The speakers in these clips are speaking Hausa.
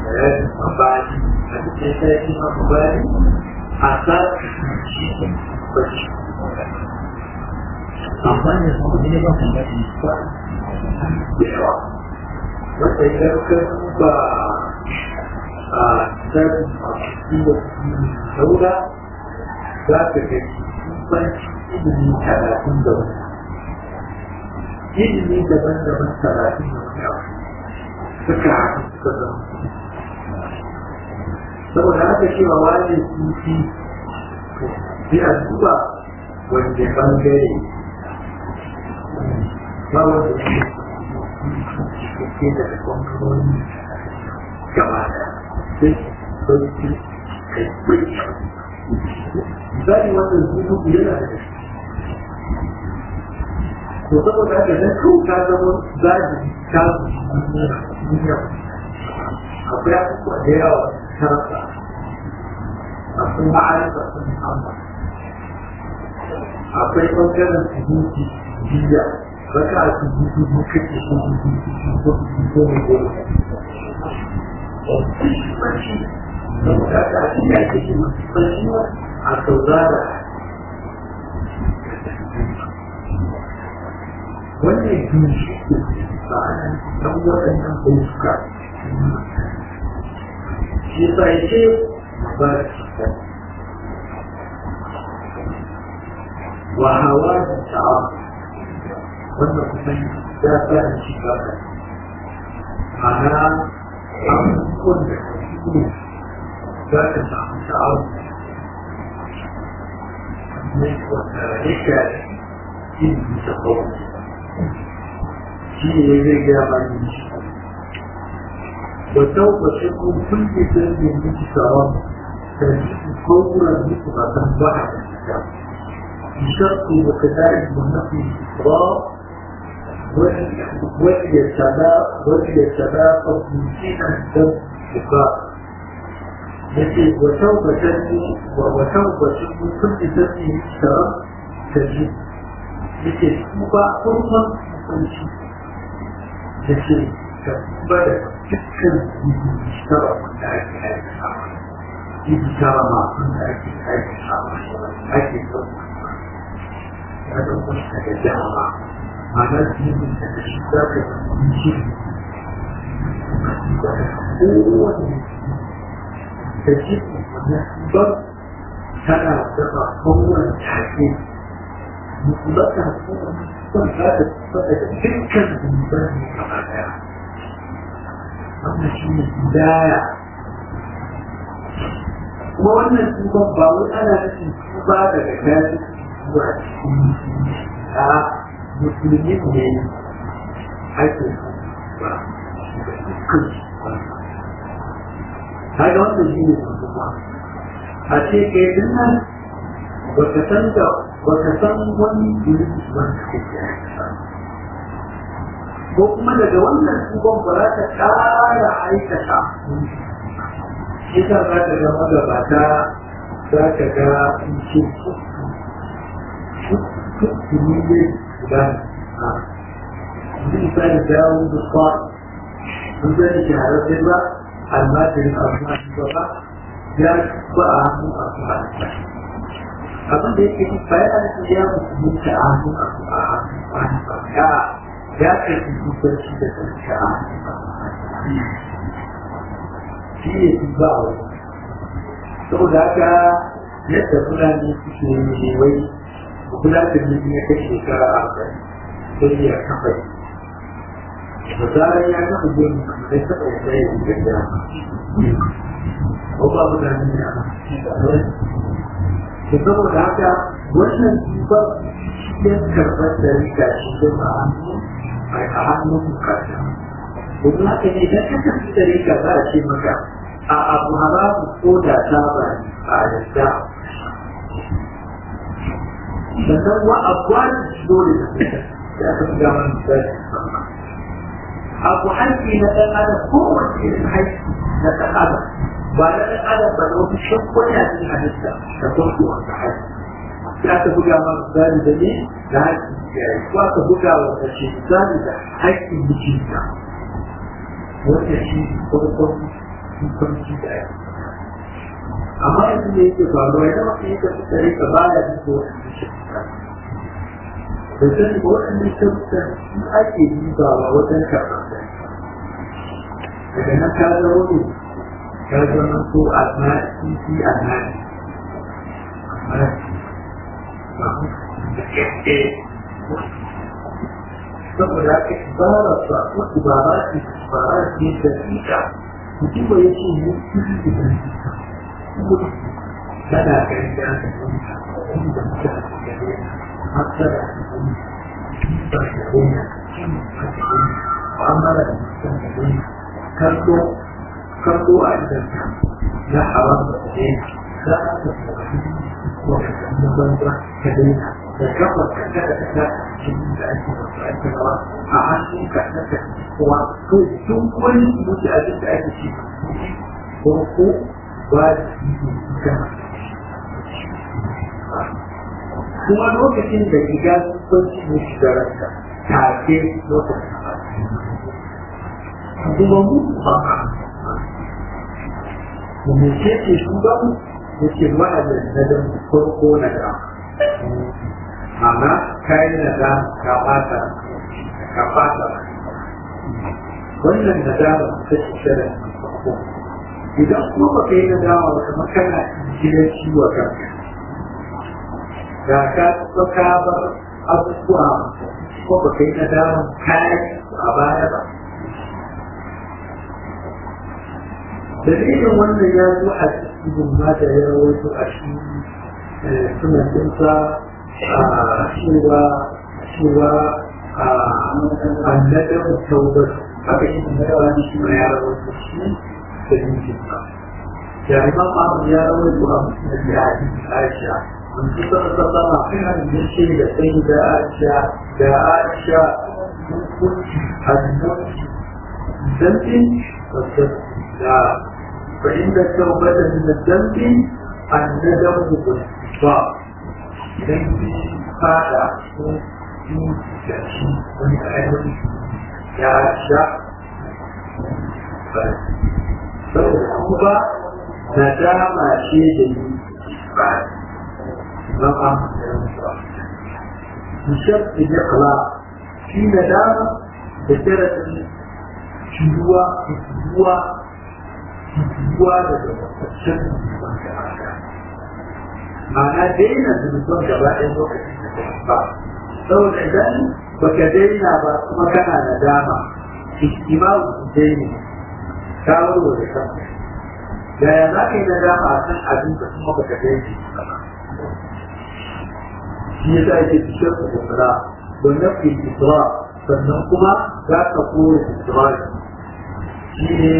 bayanin mabani a cikin sarki mabani a sa shi bacci amma ne kuma ne ba kan daɗi ba da yawa wanda idan ka ba a tsarin masu da saura za ka ga banci ilimi talatin da wani ilimi daban-daban talatin da wani abu suka haɗu suka zama saboda haka cewa wani sufi sai a duba wanda bangare ba wanda ke da bangarori gaba da sai sauki kai misali wannan sufi yana da to saboda haka dan kawai ka zama zaji ka duniya akwai abubuwa da yawa tarasa akwai ma'arifa sun musamman akwai ɓangaren sujuti jiya raka a sujuti mu kake ko sujuti ko sujuti mai goma saboda haka a cikin ake shi masu a saurara wannan ginshi ba ana dan waɗannan ayyuka shi yasa ya ce ba wa hawa da ta'a wannan kusan ya sa da shi ba ka ana abubuwan da su za ka samu sha'awa ne wanda ya shafi ilmi da kawai shi ne zai gaya mani shi wata wace ko kun ke san da miki sawa da shi ko kuma miki ba san ba a da بشرط وكذلك والنفي الإسراء وليتباقى ممكنا الدم بقاء يجب وتوبة وتوبة من كل ذنب اشترى تجب yake tuba kurman hukunci da ke ka tuba da dukkan tara wanda ake aikata ibi tara masu da ake aikata ake ɗauka ya ɗauka ta da dama ma'ana jibin da da shi za ka yi shi kowane da jibin wannan tuba tana dafa kowane take mutlaka son za ta fada da dukkan zunuban gaba daya wannan shi ne hidaya kuma wannan tuban ba wai ana nufin tuba daga kayan zuwa cikin a musulmi ne ake ba dukkan kaga wannan shi ne tuba a ce kai dinnan baka san da baka san wani irin wanda kake aikata ko kuma daga wannan tuban ba za ta ƙara aikata shi ta za ka ga magabata za ka ga in ce tuttuni ne guda a yanzu misali dawo da kwa sun zai shahararren ba almajirin abu ba ya ba a hannun abu a abin da yake yi bayan da ya musulunci a hannun abu a hannun wani ba ya ya karfi kusurci da sarki a hannun ba shi ne su ba a wani saboda haka yadda fulani suke yi wai kula da ne ya kai shekara a kai sai ya kafa yi da zarar ya kafa yin sai taɓa ya tsaye da ya ko ba mutane ne a da saboda haka wannan ba ya karɓar da rika shi da a a hannun bukata domin haka ne idan ka tafi da rika za a ce maka a abu haramu ko da ta ba a yadda sannan wa abuwan dole da fita da aka fi gama misali abu haƙƙi na ɗan adam kowace irin haƙƙi na ɗan adam ba na ɗan adam ba da wasu shakwai a cikin halitta da farko wanda haƙƙi sai aka buga ma misali da ne da haƙƙin iyaye ko aka buga wa mace misali da haƙƙin mijinta wanda shi farkon kwanci da ya amma yanzu da yake faruwa idan mutum yake tsare ka baya jin ko wani shi da sani ko wani shirka shi ake dubawa wajen karɓar da daga nan ka zama ne ka zama ko almasi fi almasi saboda haka ibara sa ko ibara ce ibara ce da ita mutum ba ya ce ne kiri da ita tana gari da aka yi inda mutane da gari hasara da ba da gona mu'amala da mutum da gona kallo kallo a idan na haram da gona za a ta na banza ka daina da kafar ka kada ka ta cikin da ake wasu ake rawa a hannun ka na ka kowa to duk wani mutu abin da ake ci ko ko ba da kan kuma lokacin da riga sun ci ne shigararka take lokacin kuma mu ba mu ce ce shugaban yake wa'adin na da farko na da amma kayan na da ka bata ka bata wannan na da ta ce shirin farko idan kuma ba ka yi na dama wata makana gidan ciwo kanka da ka tsuka ka bar abubuwa ko ba ka yi na dama kayan a baya ba dalilin wannan ya zo a cikin ma da ya rawaito a shi sunan dinsa a cewa cewa a annadar taubar haka shi ne yawa ne shi ma ya rawaito shi da dinkin sa ya imam Ahmad ya rawaito a musulun da ya yi Aisha mun ci sama sama kan da shi da sai da Aisha da Aisha hukunci hannunci zantin da فإن التوبة من الذنب الندم بالاستغفار ذنب هذا في تأشي من أهل يا شاء فالتوبة ندم شيء بعد نقم بشرط الإقلاع في ندامة بشرط شدوى شدوى ruwa daga mataccen zunuban da aka ma'ana daina zunuban gaba ɗaya lokacin da ba saboda idan baka daina ba kuma kana da dama ihtimalu daina ka warware kanka da ya za ka yi na dama a kan abin da kuma baka daina ba shi ya sa yake cikin da kula wannan ke isra sannan kuma za ka kore isra shi ne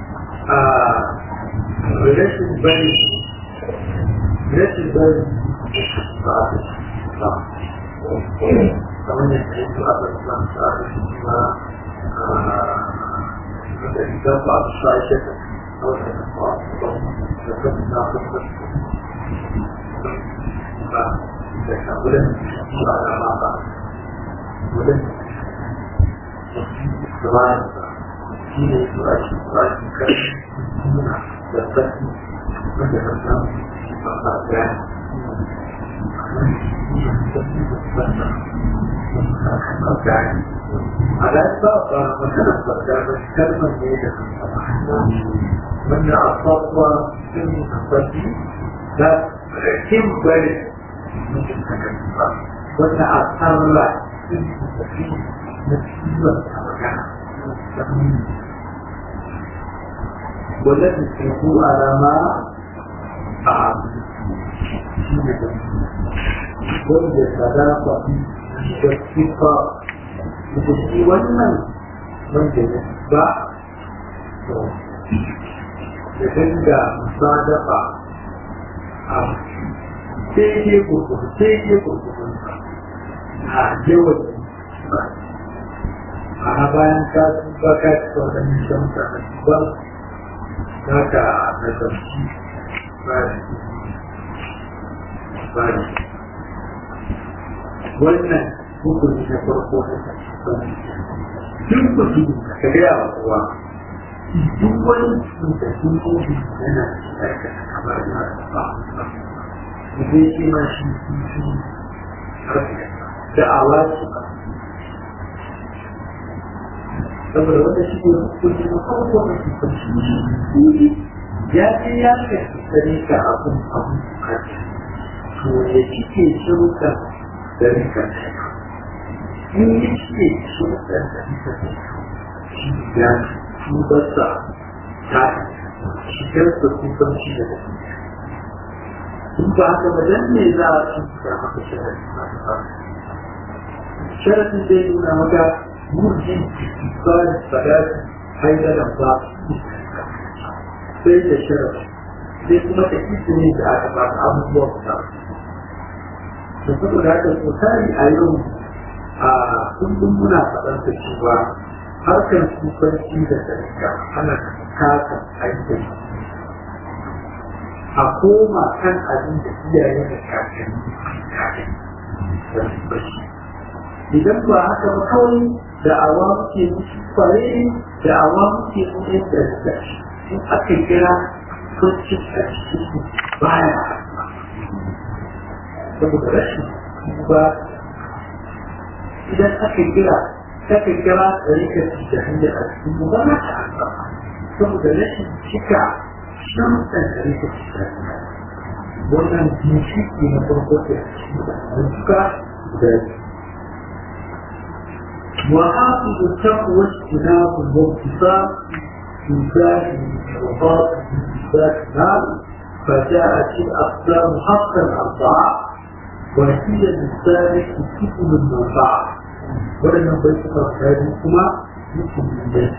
rashin bari rashin bari kamar yadda ya fi abin da su aka shi ma da idan ba su sa shi da wata da ba da kan na kuma ba da ka wurin ba da ma ba wurin da ba shi ne su a shi ba shi kan suna da sassi wanda ka samu ba ba gani على أسباب مثلا فكان كلمة جيدة من أصاب في الصدي لا كم بلد ممكن تكلمة وأن أصاب في نتيجة والذي تكون على ما أعلم wanda sadaqa da sifa da shi wannan wanda ya ba da dinga sadaqa a sai ke kurkuku sai ke kurkuku a yawan ba a bayan ka tuba ka ci wadannan shan ka ba za ka nazarci ba bari wannan hukumi na farko na duk mutum ka gaya wa kowa duk wani da sun kofi yana aikata kamar na ba zai ce ma shi shi da awa ce ba saboda wanda shi ne hukunci na farko da su kwanci ya ce ya kashe tsari ka abun abun bukata to ya cike shirukan da rika in ya cike shirukan da rika shi ya tubarsa ta shigar da kusanci da in ba haka ba dan ne za a ci da haka sharadi sharadin zai nuna maka murjin tsarin sadaki haidaran ba sai da sharadi sai kuma ta ne da aka ba abubuwa guda da saboda haka sosai a yau a kullum muna faɗar da cewa harkar kufanci da sarika ana kasa aikin a koma kan abin da iyaye da kakanni kakanni da su bashi idan ba haka ba kawai da awa muke musu kware da awa muke musu da da in aka kira kwanci a cikin baya saboda rashin ba idan aka kira aka kira ɗarikar da hanyar a cikin mu ba ta albarka saboda rashin cika sharuɗan ɗarikar da wannan ginshiki na farko da suka da وحافظ التقوى اجتناب الانتصاب في ذات وباطن ذات النار فجاءت الاقسام حقا اربعه وهي للسالك سبل المنفعه ولم يبقى هذه يمكن من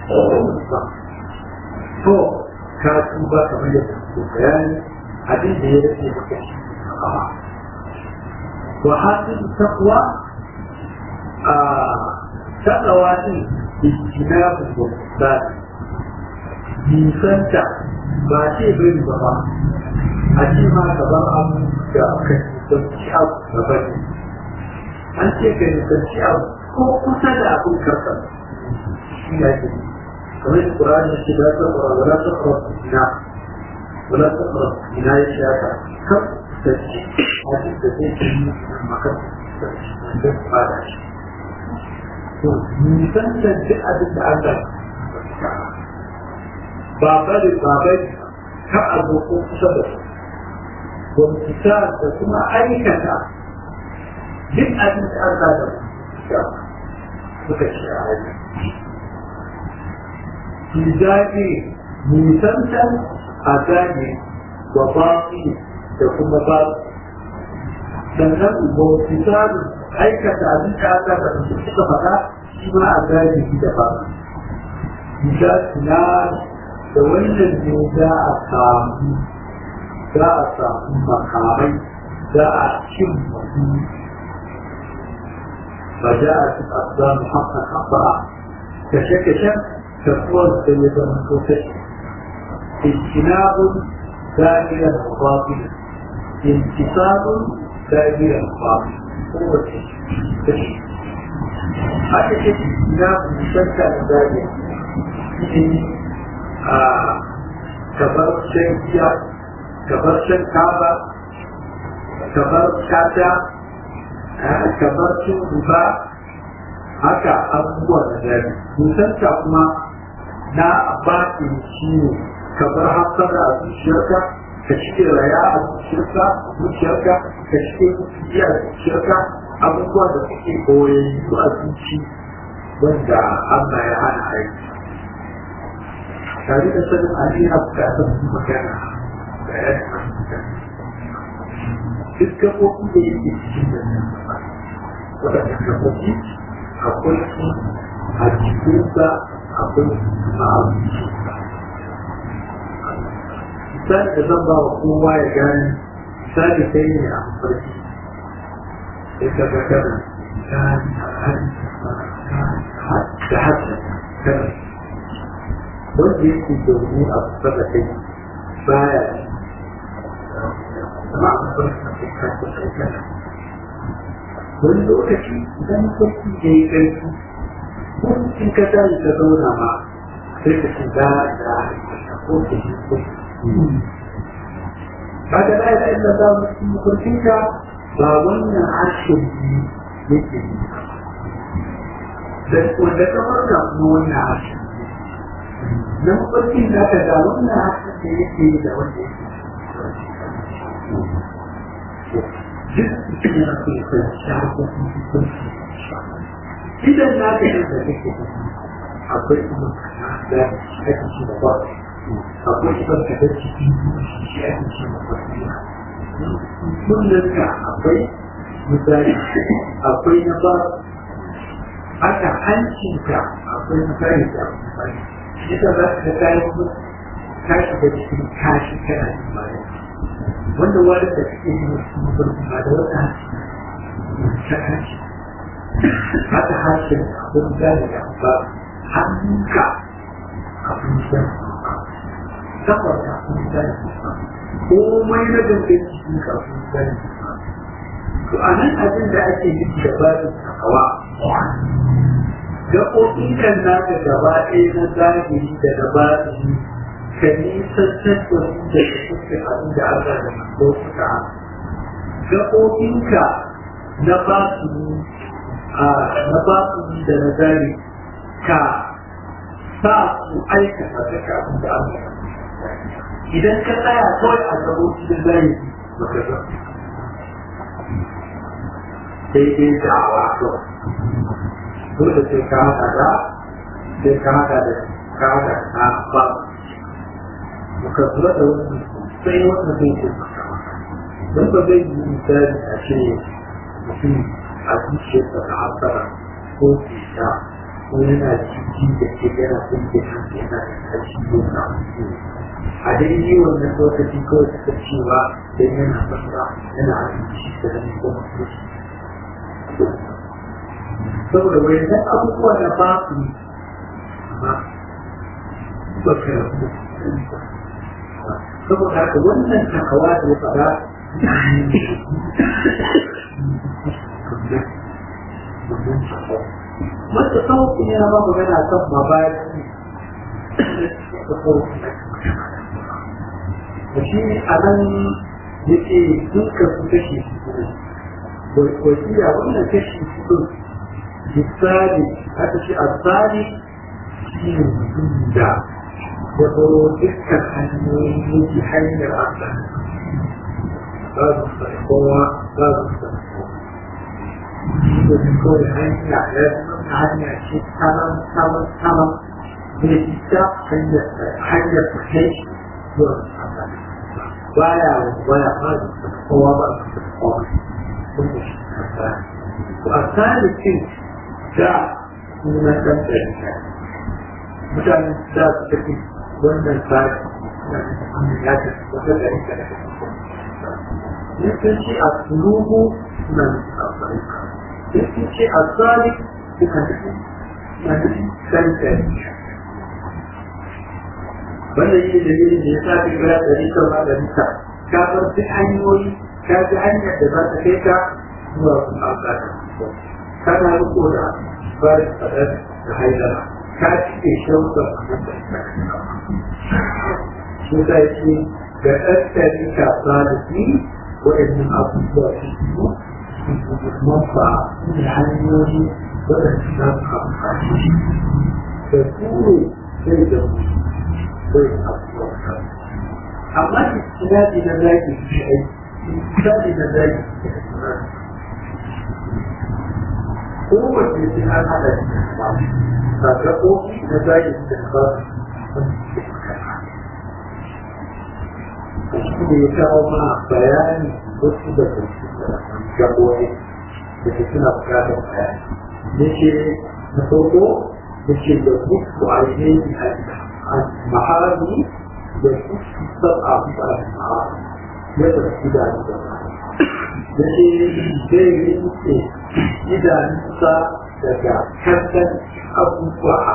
to ka tuba kamar yadda ke bayani abin da ya rage maka shi wa hasil taqwa a taqwa din ijtinabu wa nisanta ba ce bai ba ba a ce ma gaban abu da aka nisanci abu gaba ne an ce ka nisanci abu ko kusa da abin karsa shi ya ke kamar da Qur'ani ce da ta fara wala ta fara ina wala ta fara ina ya ce haka kan da shi hadis da zai ce ni maka da ba da shi to nisantar duk abin da Allah ba bari ba bari ka abu ko kusa da su wamfita da kuma aikata duk abin da Allah da suka ce a hanyar في ذات نيسانتا أتاني وباقي يكون باقي sannan bautisar aikata abin da aka da su suka faɗa shi ma a gane shi da ba bisa tuna da wannan ne za a samu za a samu makamai za a cin mutu ba za a ci asbamu hakan haɓa kashe-kashen تكون سيدا منفوسة اجتناب دائرة باطلة انتصاب دائرة باطلة هو التشريع هذا شيء اجتناب مشكل دائرة كبر شيء كبر شيء كعبة كبر شاتا كبر شيء ربا haka abubuwa da dare musanta kuma na baki shi ne ka bar hasara a zuciyarka ka cike raya a zuciyarka zuciyarka ka cike kuciya a zuciyarka abubuwa da suke koyayyu a zuci wanda Allah ya hana aiki tare da sanin Ali na bukatar su magana da ya duk gaɓoɓi da yake cikin da nan waɗanda gaɓoɓi akwai su a cikinsa akwai a abincinsa. Misali da zan ba wa kowa ya gane, misali kai ne a mafarki, sai ka ga kana gani a hali da haka kana. Wanda yake zaune a kusa da kai baya amma a mafarki na kai kan kusa kana. wani lokaci idan sarki ya yi ƙarfi in ka tashi ka zauna ma sai ka ce za da ko ke shi ko kaga la ilaha illallah mutum kurfinka ba wannan harshen yake yi da wanda ka farka kuma wannan harshen na mafarkin da aka ga wannan harshen da yake yi da wanda yake duk yana so ya kai shahararren hukunci idan na ka yi da kake akwai kuma da ake ci da ba akwai kuma ka da ciki shi ake ci da ba kullum ka akwai misali akwai na ba haka hancinka akwai misali da misali ita za ka kayan ka shiga cikin kashi kana jin bayan wanda wani da suke yi wasu mafarki ba da wata ta kashi haka harshen abin gane da ba hannunka abin gane saboda abin gane komai na gangan cikin ka abin gane to a nan abin da ake yi da babin takawa gaɓoɓin kan naka gaba ɗaya na zahiri da na batini ka nisantar da su da suke abin da Allah da manzo suka gaɓoɓinka na batini a na batini da na zahiri ka sa su aikata da abin da Allah idan ka tsaya kawai a gaɓoɓi da zahiri baka ga daidai da awa kawai dole sai ka haɗa da sai ka haɗa da ka haɗa na ba muka kula da wani sai wanda zai ce maka don ba zai yi misali a ce mutum a zuciyarsa da hasara ko cuta ko yana ciki da ke yana kunce kansa yana da kashi ko na a daidai wannan lokaci kawai suka cewa don yana fasa yana abinci da zai kuma kusa saboda wani dan abubuwa na ba su amma ba ka rabu saboda haka wannan takawa da ya fada Mata sauƙi ne ma magana kan mabaki da shi a nan yake duka su kashe su wasiya wannan kashe su misali aka ce a tsari shi ne mutum da ya baro dukkan hanyoyin yake hanyar Allah ba su san kowa ba su san kowa shi da su kawai hanya ya zama hanya ce taman taman taman zai fita hanyar hanyar kai zuwa Allah baya baya ba su san kowa ba su san kowa sun da shi kasa a tsarin da sunan ɗan ɗarika mutane da su tafi wannan tsari ya ce wata ɗarika da ya sun ce a sulubu suna nufin a tsarika ya sun ce a tsari suka nufin na nufin ɗan ɗarika wannan yi da yin da ya sa fi gara ɗarika ma ɗarika ka bar duk hanyoyi ka ji hanyar da za ta kai ka zuwa kuma a kana riko da bayan fadar da haidara ka cike shauka a nan da shi ta ce ga tattali kasa da shi waɗannan abubuwa su su mafa da hanyoyi waɗanda za su amfani da turo sai da mu sai abubuwa amma istinadi na zaki shi aiki istinadi na zaki kowace sai an haɗa shi ba ga kofi na zaki da ba shi ne ya kawo ma bayani wasu da su gaboyi da ke suna bukatar bayani ya ce na farko ya ce da mutu a yi a mahari da su saba a mahari ya tafi da ni da ya ce zai rinke idanunsa daga kankan abubuwa a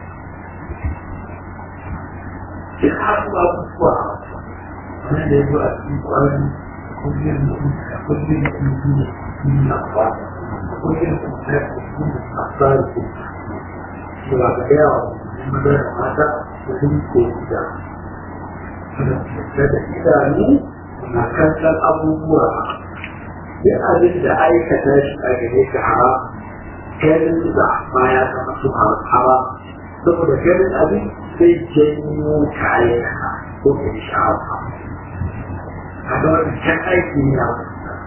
duk abubuwa wanda ya zo a cikin kwanan kullum kullum kullum na ba kullum kullum a tsari ko da ba ga yawa maza da mata da sun koyi da da idanu na kallon abubuwa duk abin da aikata shi a gare ka haram ganin da ma ya zama su haram saboda ganin abin zai janyo kayan ko ka yi sha'awa a ga wani can aiki ne a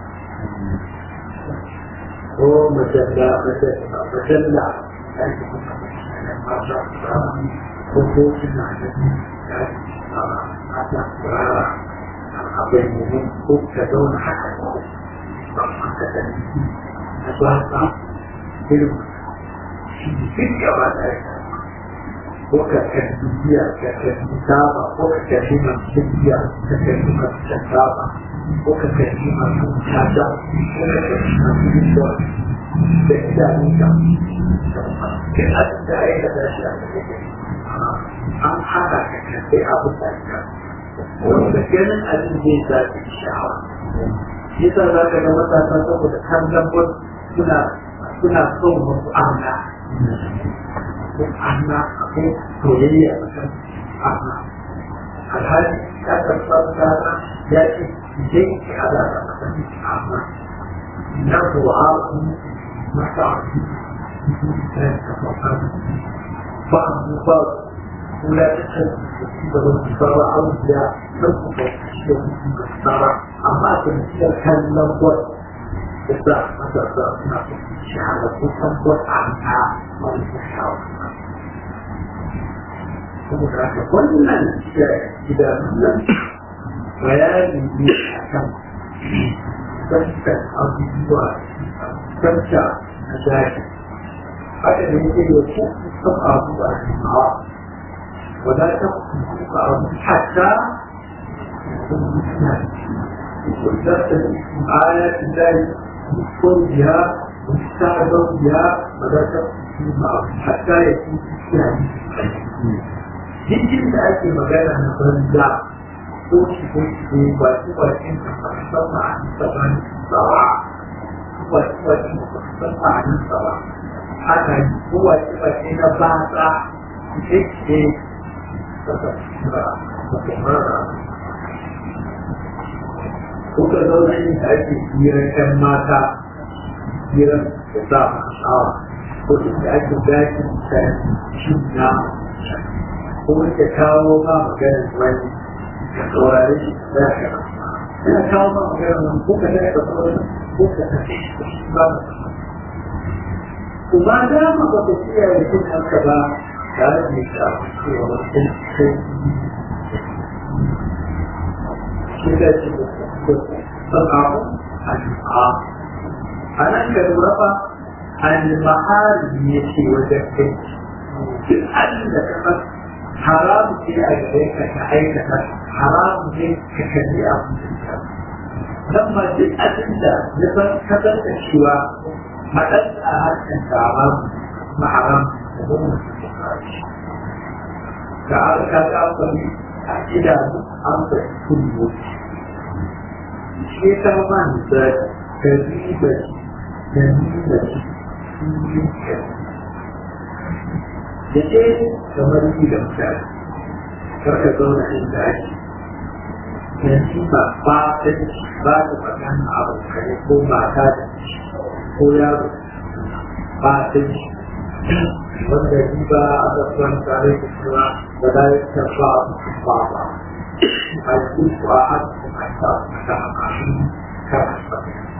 ko majalla majalla aiki kuma mata ko ko suna da mata rara a bayyane ko ka zauna haka ba ka da na ba ka irin shi duk gaba da ko ka kalli biya ka kalli saba ko ka kalli masu biya ka kalli masu saba ko ka kalli masu tada ko ka kalli masu bishiyar da idanunka ke abin da ya da shi a an hana ka kalli abin da ka wanda ganin abin zai zafi sha'awa yasa za ka ga matasa saboda kallon wasu suna suna son wasu amna amma akwai soyayya a kan amma alhali ya karfa tsara ya ce idan ki hada da kasance amma na kuwa masa ba mu ba kula da can da wani sarra an ya san ku ba shi da mutum da tsara amma a kan ciyar kallon wani da za a masa sa suna shahada kusan wata a wani shawara saboda haka wannan idanun bayani ne a kan tsarkar abubuwa tsarka na daji haka ne ke da ku kan abubuwa da mawa wadda ta kuka abu hatta وذات آيات الله يذكر بها ويستعذر بها ولا تقصد حتى يكون فيها jikin da ake magana na banza ko shi ko shi ne ba shi ba shi ka san ma'anin saban tsawa ba shi ba shi ka san ma'anin tsawa haka yi ko ba shi ba shi na batsa shi ce ko ka zauna inda ake hirar kan mata hirar da sa sha'awa ko inda ake dakin da shi na kuma ka kawo ma maganar wani ka saurare shi da ka ina kawo ma maganar wani ko ka da ka saurare ko ka tafi ba kuma da ma ba ka kiyaye kin haka ba tare da ka cewa mutum sai shi da shi da sababu al-a anan ka lura fa al-mahari ne ce wajen kai duk abin da ka حرام في أجريك كأيك حرام في ككبيرة لما جئت أنت لمن كتبت الشواء ما أنت أهل أنت حرام ما حرام تعالى كذا أصلي إلى أنت كل وجه شيء كمان ذات كذيبة جميلة da ke kamar yi da mutane karka zauna inda ake yanzu ba ba ta ba ta magana abu kare ko mata da ko yaro ba ta wanda yi ba a zafin tare da cewa ba za ya tafa ba ba a yi kuwa a cikin aika ta makashin karasa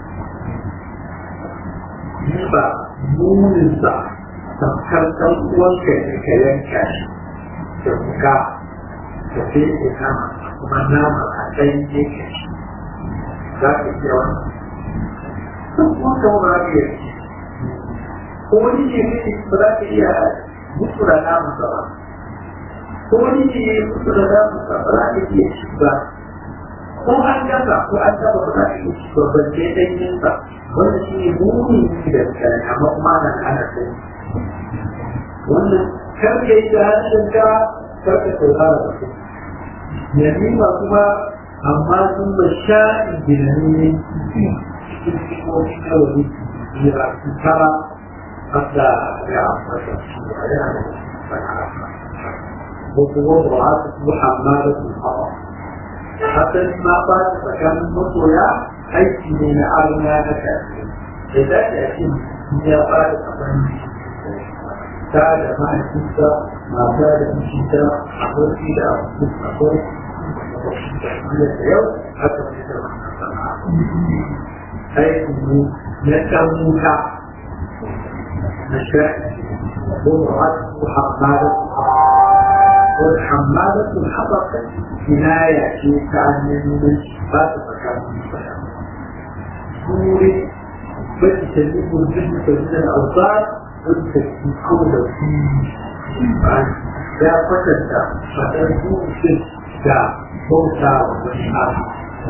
yi ba munin sa tamkar ɗan uwanka ne ka yanka shi da wuka da fete nama kuma nama a ɗan yake shi za ka iya wannan ɗan uwanka ba za ka iya ko wani ne ne ba za ka iya mutu da nama ba ko wani ne ne mutu da nama ba ba za ka iya shi ba ko an gasa ko an taba ba za ka iya shi ba balle ɗanyen sa wanda shi ne muni da mutane amma kuma ana ana sani wannan karka yi da harshen ka karka saurara da su yamima kuma amma sun ba sha'in ginanne cikin ko kawai ya tara hatta ya ambata su a yana da ووضعته حمالة الحطب حتى ما بعد فكان مطويا أي من أرنا نكاسين إذا تأتي هي بعد فكان تعالى ما أنت ما بعد أنت أقول إلى أقول اليوم حتى أي نتموت نشاء وضعته حمالة والحمالة الحطب كناية في كأن من صفات مكان سوري بس تجيب الجسم من الأوصال وتجيب كل ya kwatanta faɗar dutse da bauta wa wani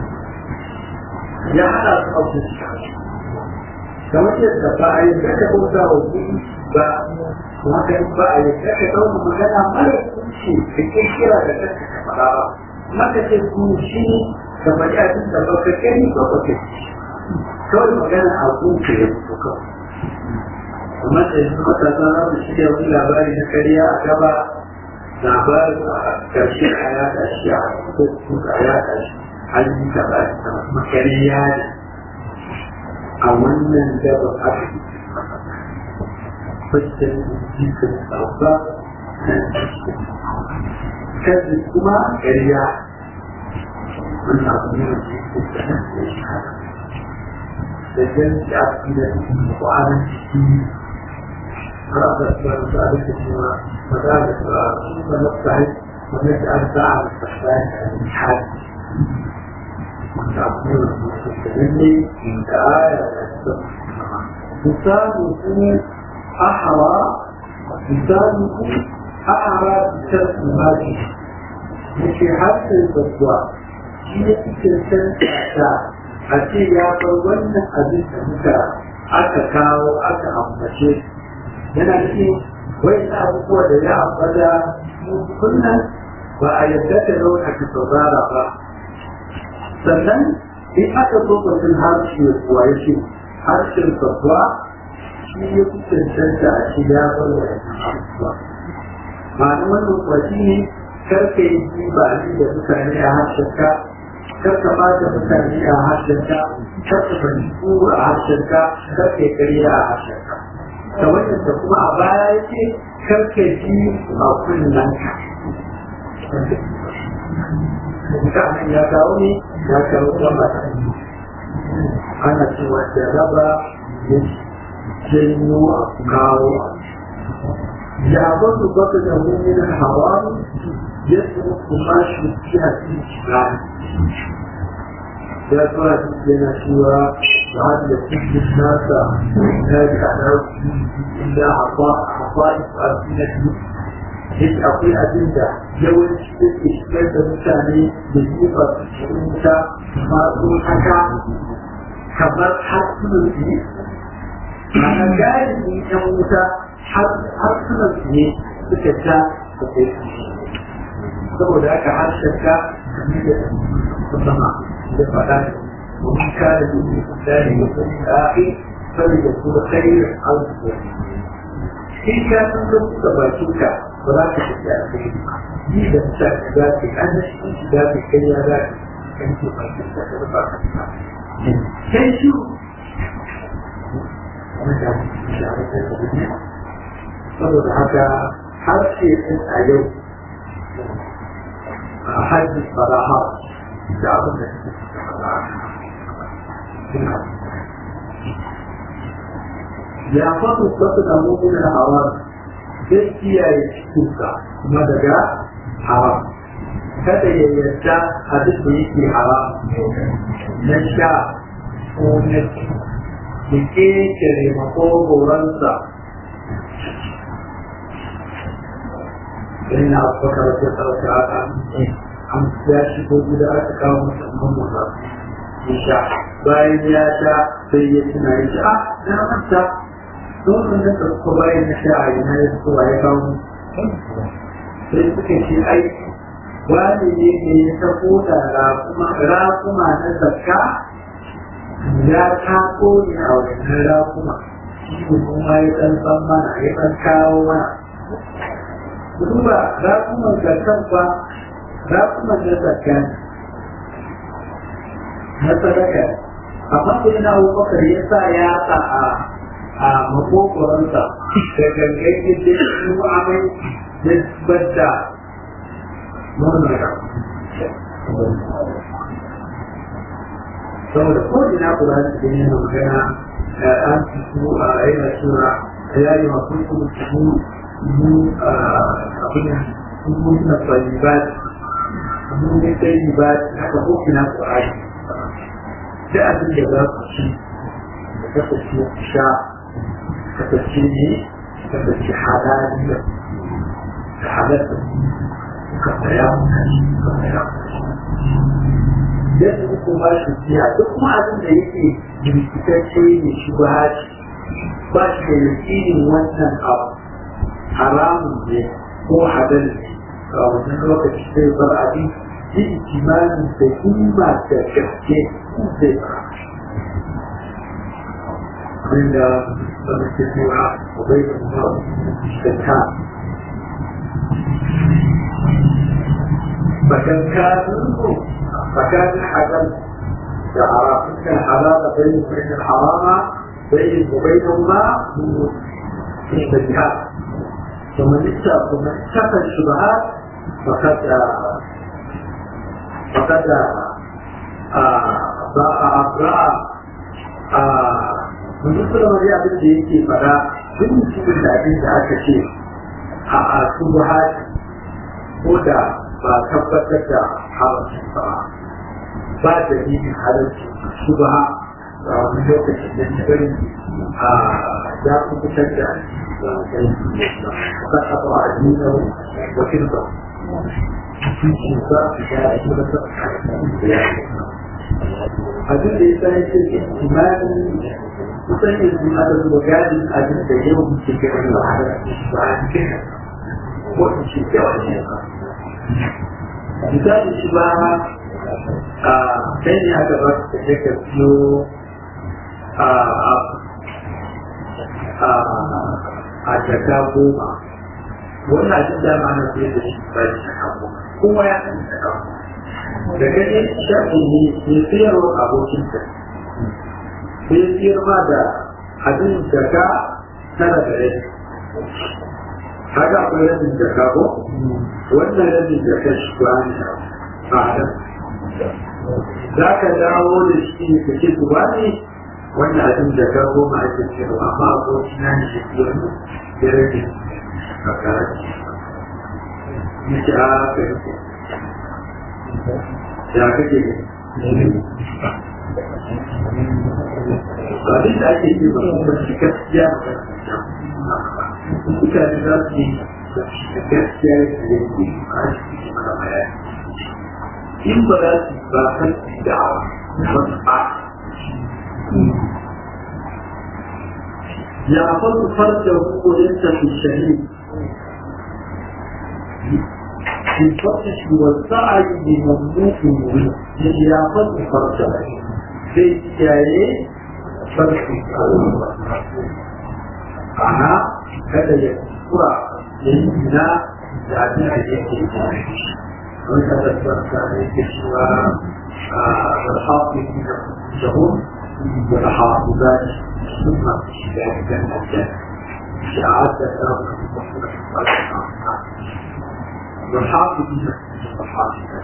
ya haɗa su a fuska kamar yadda ba a yi daga bauta wa kuɗi ba haka ba a yi daga ɗauna magana mara kunci da ke kira da kanka ka faɗa ba maka ce ku shi ka faɗi abin da ba ka gani ba ba ka kawai magana a kunce ya fito kawai kamar da yanzu matasa za su shirya wani labari na karya a gaba labarin a ƙarshe a yaɗa shi a facebook a yaɗa shi an yi kaza da makariya ne a wannan gaban aka yi fashin jikin tsauka kazi kuma ƙarya wannan abu ne da jikin da nan da shi haka da jan shi a cikin da cikin kwanan ciki har aka tsara da aka cewa مدارس ونفتح ونجعل دعم التحليل الحاد وتعطيل المستقبلي من آية لسانه أحرى لسانه أحرى بسبب هذه في حتى البدوى هي تلك a ce ya bar wannan abin da muka aka kawo aka ambace yana cikin wai na abubuwa da ya ambata kullum ba a yadda ta zauna ka saurara ba sannan in aka so mutum harshe kuwa ya ce harshen sabuwa shi ya fi cancanta a shi ya bar wa abubuwa ma'ana wannan kuwa shi ne karka yi ji ba ni da mutane a harshenka karka ba da mutane a harshenka karka fahimtu a harshenka karka yi ƙarya a harshenka kamar yadda kuma a baya ya ce karka ji a kunnen ka mutanen ya kawo ne ya kawo gaba ana cewa da raba ya janyo a kawo ya bazu baka da wani hawa ya tsoro kuma shi ya ci shiga ya fara yana cewa بعد يكون الناس يحتاج على إلا عطاء عطاء ألسنته هيك أقول أدلة يوم إشكال المتاني بالنسبة للشرطة ما تقول حكا كبر حسن الدين أنا قاعد من يومتا حسن الدين بكتا saboda haka harshen ka kamar da musamman da faɗa ومن كان يؤمن بالله واليوم الاخر فليكن خير او شر in ka san lokuta bakinka ba za ka tafi a kai yi da ta za ka an shi za ka kai ya za ka kan ce bakin ka da ba ka ta kai shi saboda haka harshe ɗin a yau a hajji faraha da abin da suke fara ya fasu wasu da mummuna haram zai kiyaye cikinsa kuma daga haram kada ya yarda abin da yake haram na sha ko na ci da kekere makogoransa sai na abubakar da sauka haka an ya shigo gida aka kawo musamman masa ya sha bayan ya sha sai ya tuna ya sha na manta don da ka ko bayan ya sha a yana ya so ya kawo sai suka ce ai wani ne ne ya tafo da rakuma rakuma na zakka ya tako ne a wannan rakuma shi kuma ya dan san mana ya dan kawo mana duba rakuman zakkan ba rakuman na zakkan na sadaka amma da yana abubakar ya sa ya sa a a makokoransa da gangan yadda su amai da bada nonon saboda ko ina kula da cikin yana magana an su a yana sura ya yi masu kuma su mu abin mun na tsayibat mun ne tsayibat haka ko ina ƙwari da abin da za ku ci da kasance ku sha kasance ne kasance halaliya da halatta ka tsaya ka tsaya yadda uku ba shi jiya duk kuma abin da yake jirkitacce ne shi ba ba shi da yakinin wannan abu haramun ne ko halal ne a wannan lokaci sai bar abin yi ikimanin da himma da gaske zai fara abinda wani ke cewa bai da kuma da ta فكان كافر فكان الحلال حرام كان حلال بين وبين الحرام بين وبينهما الشبهات ثم اتقى ثم اتقى الشبهات فقد فقد باع من dukkan wani abin da yake fara duk mutumin da abin da aka ce a subhat ko da ba tabbatar da haramcin ba ba da yin halarci su ba a wani lokacin da ta bari a ya fi fitar da ba a ba a nuna wakil ba cikin ba su ya yi da ta abin da ya sa ya ce imani kusan yanzu aka zuba gadin abin da yau ke gani ba a ba a cikin ko in ce yawa ne misali shi ba a kai ne aka ba ka je ka biyo a jaka goma wannan abin da ma na fiye da shi ba shi jaka goma kowa ya san jaka goma da gani shafi ne ne sayarwa abokinsa sai siyar ma da abin jaka tara da rai haka akwai rabin jaka ko wannan rabin jaka shi ba ne a adam za ka dawo da shi ka ce ku ba ne wannan abin jaka goma ake cewa amma abokin na ne shi wani ya rage a karaci ya ce a ka yi ya kake abin da ake yi ba kuma shi gaskiya mutane za su yi gaskiya da yake a cikin mana bayani in ba za su ba kan da'awa ba su ba ya faru farda hukuninsa fi shahid في الفتح والسعي بمملوك مريد يا فتح فرجع في كاية فرق أنا هذا يذكر لأننا لأبنى يكي وهذا الفرق يكشف الحافظ من الشهور والحافظات ثم ذلك الأجل شعات والحافظ من الحافظات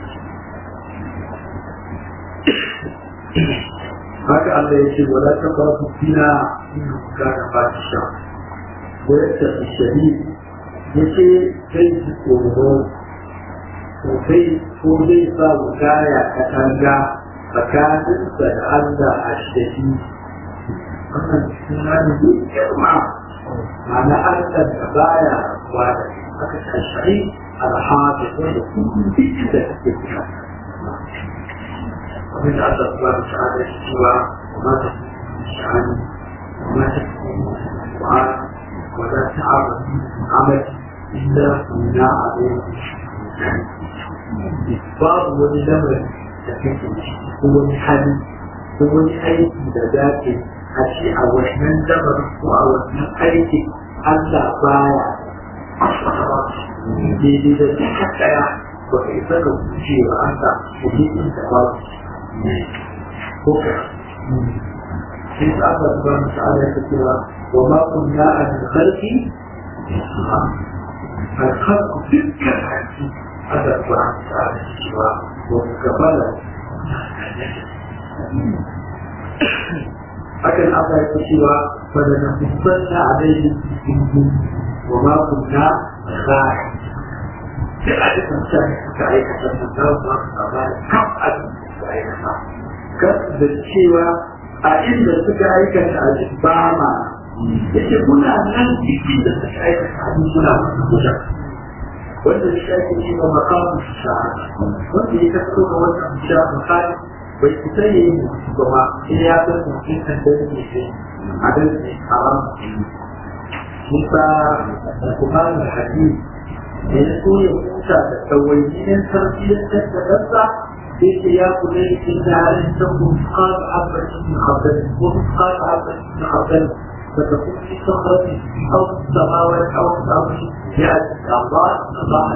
haka Allah ya ce wala ta ba su fina in ka da ba shi sha wayar ta fi shahid ya ce zai ji tsoro sosai ko zai sa wukaya katanga tsakaninsa da Allah a shahi wannan suna ne mai girma ma'ana Allah da baya wada aka ta shahi alhaji wanda kuma duk da take fita ومن الله سبحانه وتعالى سوى وما تكون شعان وما تكون دعاء ولا تعرض عمل إلا كنا عليه باب وللمر تكون هو حل هو أيدي ذات أشياء وحنان دمر وأوحنان أيدي ألا بايع daidai da duka ɗaya ba ka isa ka wuce wa Allah da jikin da ba ko ka sai ta Allah subhanahu wa ta'ala ya cewa wa ma kunna an khalqi الخلق تلك الحكي هذا الله تعالى سوى ومقبلة أكن الله سوى فلنقصن عليهم بسنهم وما كنا غائب في أحد مسائل كعيك تنزل ما كنا كم أدن كعيك كم بالشيوى أئن سكعيك الأجبامة yake muna nan cikin da suka aikata abin muna masu kusa wanda shi ake yi wa makamu shahada wanda ya kaso ga wannan sha makali bai fita ya yi mutu ba ma sai ya san mutum kan da yake shi a dan ne haram musa kuma da hadisi da ya so ya huta da tawayyinin tarbiyyar da ɗansa yake ya kula da cikin halin ta kuma abin min abdal ko kuma abin min abdal فتكون في صخرة أو في السماوات أو في الأرض يأتي الله الله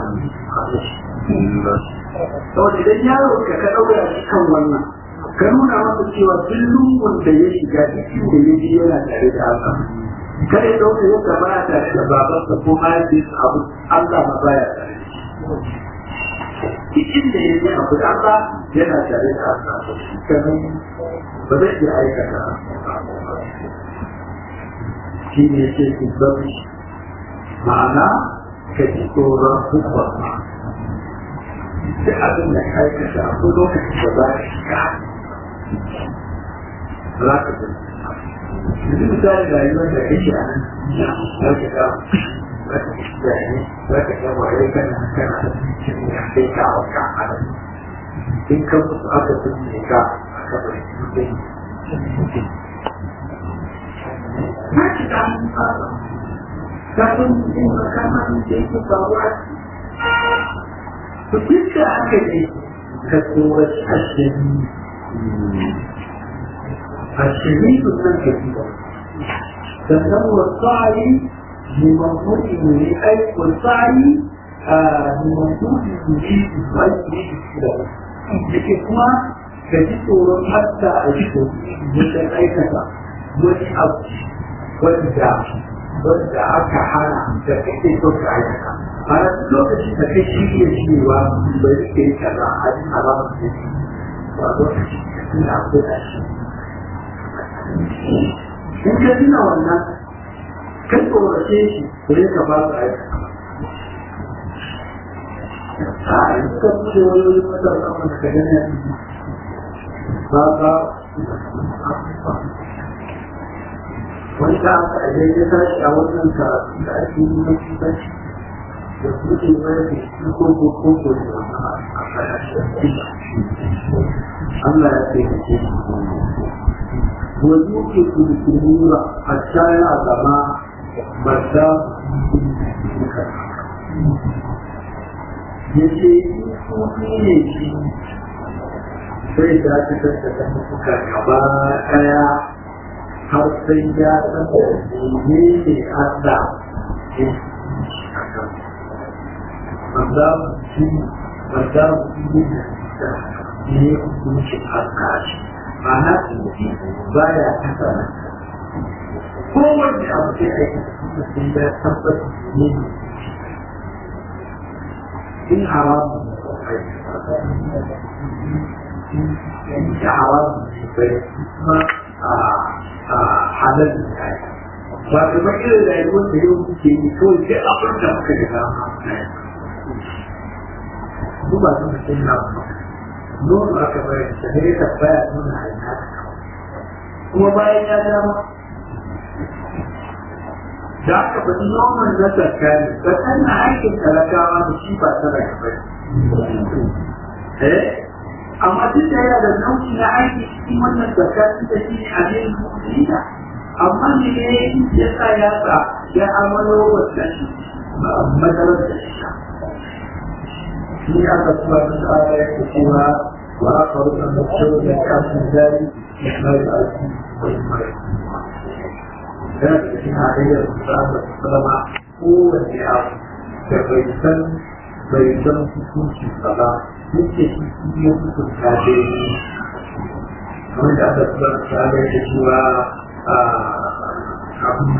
saboda idan yaro ka ka ɗaura shi kan wannan ka nuna masa cewa duk lungun da ya shiga cikin da ya ji yana tare da Allah kada ya ɗauka yau ka baya tare da babansa ko mahaifiyarsa abu Allah ma baya tare da shi cikin da ya ji abu da Allah yana tare da Allah kamar ba zai iya aikata shi ne ce su zafi ma'ana ka ji tsoron hukwa da abin da ka yi kasa a lokacin da za ka shiga za ka ji yanzu misali rayuwar da kake a nan za ka ga za ka shiga ne za ka ga waye kana kana da cikin ya kai ka a wata halin in ka musu aka tunne ka aka bari mutum ما تتعلم هذا لكن إن كان يجيك ضرورة فتلك هكذا كسورة الشديد الشديد من كثيرا فهو السعي لمنظور أي والسعي لمنظور يريد ويريد السلام لكن كما كثيرا حتى أجده مثل أي كذا wani abu wanda wanda aka hana da kake so ka aikata a lokacin da kai shi iya cewa bai rike kaza a yi alamar da shi ba lokacin da suna kula shi in ka tuna wannan kan tsorace shi sai ka ba su aikata a yi ka buɗe wayoyin matasa wanda ka gani ba ba wanda aka idan ya tashi a wannan karatu da ake yi na kusanci da kuke mai da shi ko ko ko ko da a kasashe Allah ya ce kace wani ke kudu kunura a shaya gama mata ya ce kuɗi ne shi sai da ta tattata mutuka gaba ɗaya har sai ya san da ne ne Allah ya wanda shi wanda shi da ne hukunci Allah shi ma'ana shi ba ya kasa kowanne abu sai aiki da sun da tabbata ne in haramu in haramu bai kuma a halal da ya ba ta ba irin rayuwar da yau kuke yi kawai sai abin da muka ga dama su ba su mutum na ba nono aka bayar da ne ka baya nuna hanya kuma bayan ya dama da aka faɗi noman na tsakani tsakani na aikin talakawa da shi ba ta daga bai eh amma duk da yana da nau'i na aiki cikin wannan tsakani da shi ne a yin mu'mina amma ne ya sa ya sa ya amalo wannan matsalar da shi shi aka kuma da tsara ya ke cewa wa aka rufe da cewa da kafin zari ya mai aiki wani mai yana da cikin halayyar da aka sallama kowane abu da bai san bai san hukunci ba ba yake shi ya hukunta da yi kamar da aka tsara tsara da cewa a abin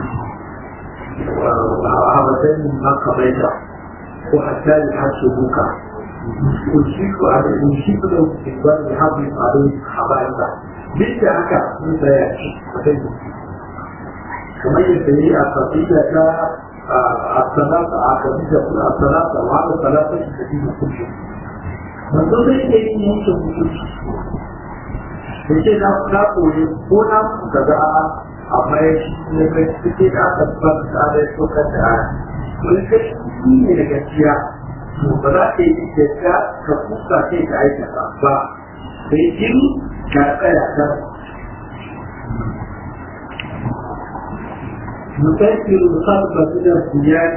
a wajen maka bai da ko hatta yi hashe buka يشيك على يشيك له استقبال يحافظ عليه حبائبه ليس هكا ليس يأتي كما يسمي القصيدة الثلاثة عقدية الثلاثة وهذا الثلاثة التي كل شيء من ضمن الشيء يمكن كل شيء yake na na koyi ko na kaza amma ya shi ne kai suke da aka tabbata da ya so ka da wani kashi ne da gaskiya to ba za ka yi yadda ka kusa kai ka aikata ba sai in ka tsaya ta نفكر الخلق من الثياب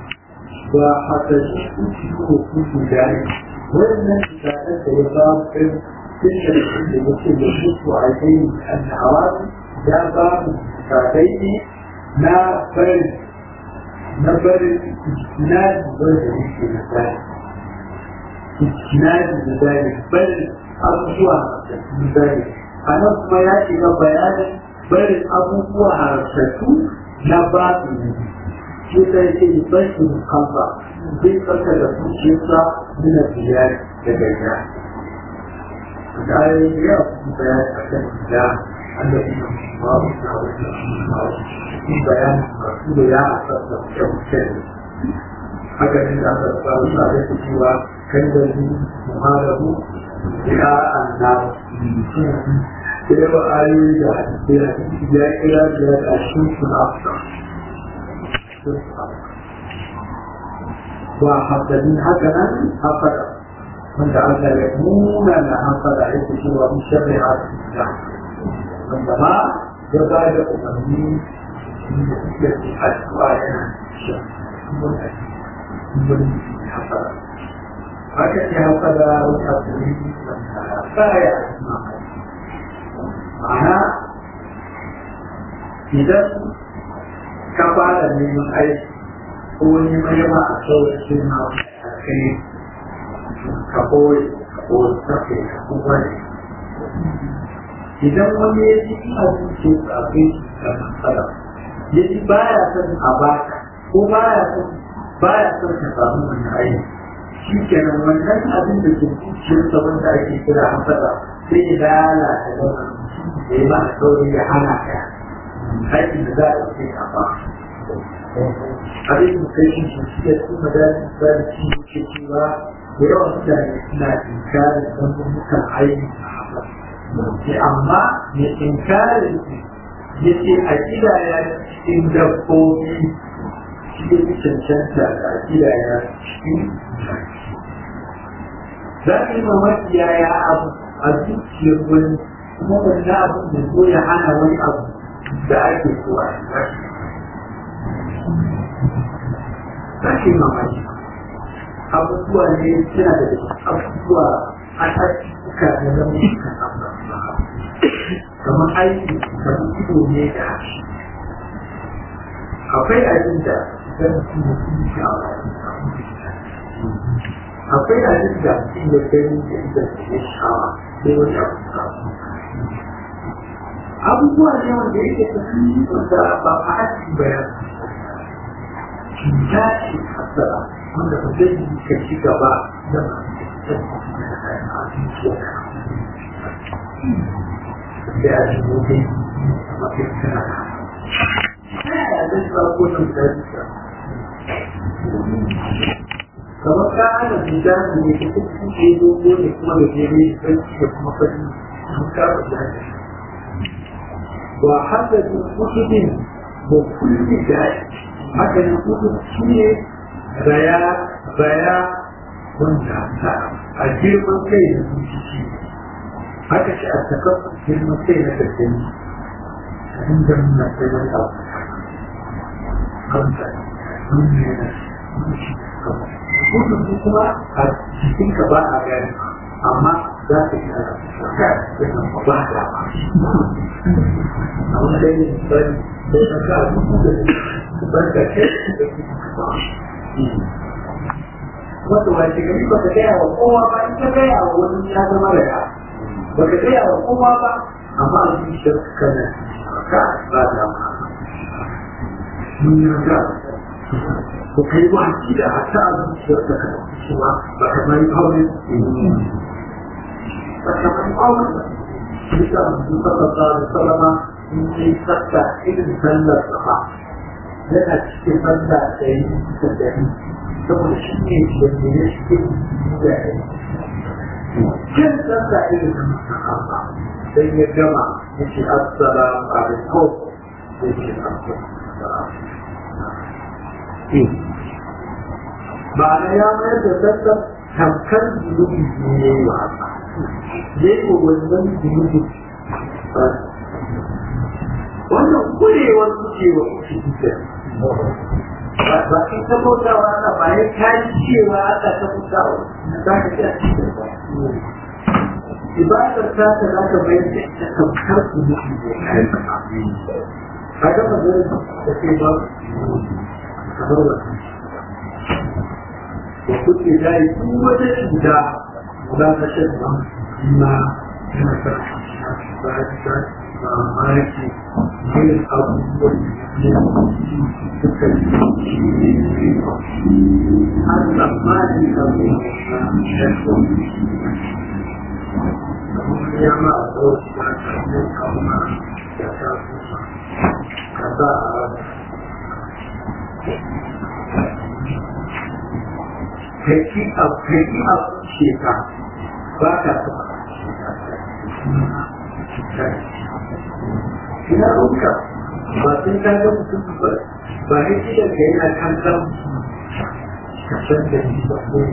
وحتى تشكو كل ذلك وإن كانت يقام تلك التي يمكن يشك عليه أن حوادث لا باب كافيه لا فرد نفر اجتناد ذلك المثال اجتناد ذلك بل أبوها ذلك أنا kuma ya shiga bayanin barin abubuwa harsatu na babu shi sai ce bashi kalba zai tsarka da zuciyarsa nuna biyar da gaya da ayoyi ya fi bayani a kan gida annabi babu na wajen shi bayanin masu da ya asasa kyautar haka ne da aka samu sa da cewa kan da ni muharabu ya annabi da yawa ayoyi da hadisi ya kira da a cikin afsa wa hasadin haka nan hasada wanda Allah ya nuna na hasada yake cewa mun sharri hasada wanda ma ya ba da umarni da suke ci addu'a yana shi mun hasada haka ne hasada wata hasadi wanda baya ma'ana idan ka fara neman aiki ko neman yawa a sauƙin na a kai ka koyi ka koyi tafi ka kuma ne idan wani ya ji ina zuce tsafin da matsala ya ji baya son a baka ko baya son baya son ka samu wani aiki shi kenan wannan abin da ke zuciyarsa wanda ake kira hasada sai ya lalata wannan da ya ba a sauri ya hana ka aikin da za a ce a ba abin da kai shi shi ya su madalin sarki ke cewa da yawan mutane suna inkarin zambukan aiki a haka ce amma ya inkarin ya ce a kidaya cikin dabbobi shi ya fi cancanta da a kidaya cikin za ka yi mamaki yaya abu a zuciyar wani kuma wannan abin da zo ya hana wani abu da ake so a yi Sake mamaki abubuwa ne suna da abubuwa a suka da zama suka kamar aiki kamar ido ne da hashi akwai abin da zan fi mutum sha'awa akwai abin da mutum ya gani da idan ya sha'awa sai wani abu samu abubuwa ne wanda yake tafi wanda ba a aiki bayan cuta ce hasara wanda ba zai yi ka ci gaba da da ya ci gobe a mafi kana ya zai ba ko nan da duka kamar ka ana cuta ne ke cikin ke dogo ne kuma da jere da da kuma fari sun kafa da وحسد كتب وكل ذلك haka nan kudu shi ne baya baya wanda a girman kai da zuci haka shi a sakar girman kai na gaskani a inda muna kai wani abu kanta nuna yana kudu su kuma a cikin ka ba a gani amma za ka yi ana shaka yana ba da a wani ɗaya ne sai ka ka dubu da barka ce da wata wace gari ba ka gaya wa kowa ba in ka gaya wa wani ya zama da ya ba ka gaya wa kowa ba amma a zuciyar ka kana ka ba da ma mun yi ga ko kai ba ki da hata a zuciyar ka kana cewa ba ka mai aure ba ka mai aure bisa Muhammad sallallahu alaihi wasallam in yi sakka irin sallar sama yana cikin sallah da yi da dari saboda shi ne wanda ya shi da ya jin sallah irin da masahaba sai ya gama ya ce assalamu alaikum ya ce ma'ana ya mayar da sallah tamkar zunubi ne ya yi wa haka ya yi wa wannan zunubi wannan kurewar kucewa kuce ba in ta bautawa na ba ya kayi cewa aka ta bautawa za ka ci a cikin ba ibadar ta ta za ka bayar da ita tamkar su mutu ne kayan ka ga maganin da ke ba kamar wannan da kuke dai duk wata cuta za ka shan ba ma yana sa ba ta mamaki irin abubuwan suka yi har tsammani abu ya ma a tsawon ya sami kama ya sa kusa ka sa a rana kai abu kai abu sheka ba ka taɓa ina ruka ba sun ta ga mutum ba ba ne cikin ka yana kan san ka san da ni ba ko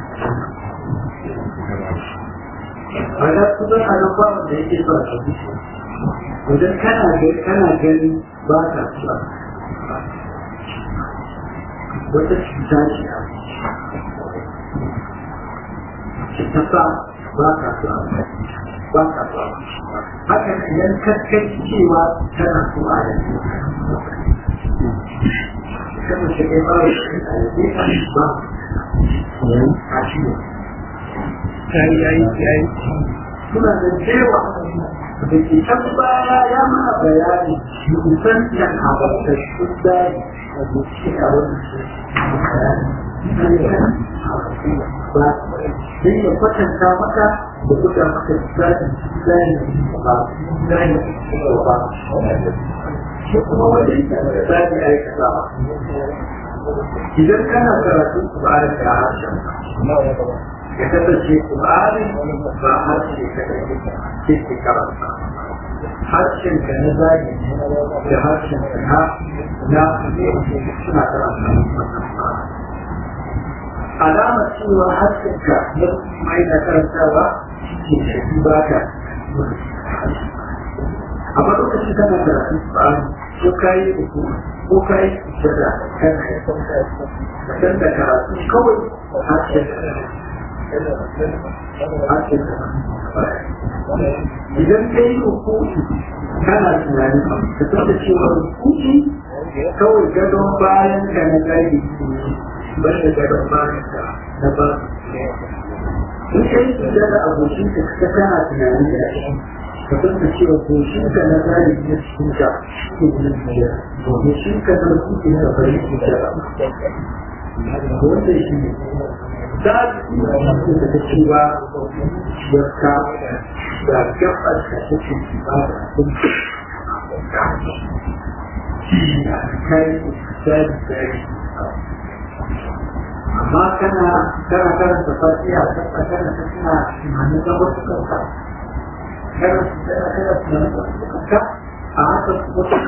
a da kuma a nan ba wanda yake so a tafi wajen kana ga kana gani ba ka so wata cuta ce a ta sa ba ka so a ba ka so haka idan kakkai cewa tana so a yanzu kan mace kai ba da shi a yanzu ba a shi ne yayi yayi yayi suna da cewa da ke can baya ya mana bayani musan da haɓarta shi da a zuci a wani ba sai ya kwatanta maka da buga maka tsarin tsarin ba tsarin ba shi kuma wajen tsarin aikatawa idan kana karatun tsarin da harshen ya kasance tsarin ba harshe ka da ke karanta harshen ka na zagi da harshen ka na na suna karanta alamar cewa harshen ka na mai na karantawa ke shafi ba ka amma lokacin kana karatu tsarin ko kayi uku ko kayi shada kana ya san da karatu kawai harshen harshen idan ka yi hukuki kana tunanin ka san da cewa hukuki kawai gadon bayan ka na gari ban da gadon bayan ka na ba in ka yi tuda da abokin ka ka kana tunanin da shi ka san da cewa goshin ka na gari na cikin ka ke gudun biyar goshin ka na hukuki na bari ke jara wanda shi ne za su yi da ta cewa yarka da gabar da take ba da sun kai sai sai amma kana kana karanta fatiha kana karanta suna tunanin da wasu kanka kana kana kana tunanin da wasu kanka a haka kuma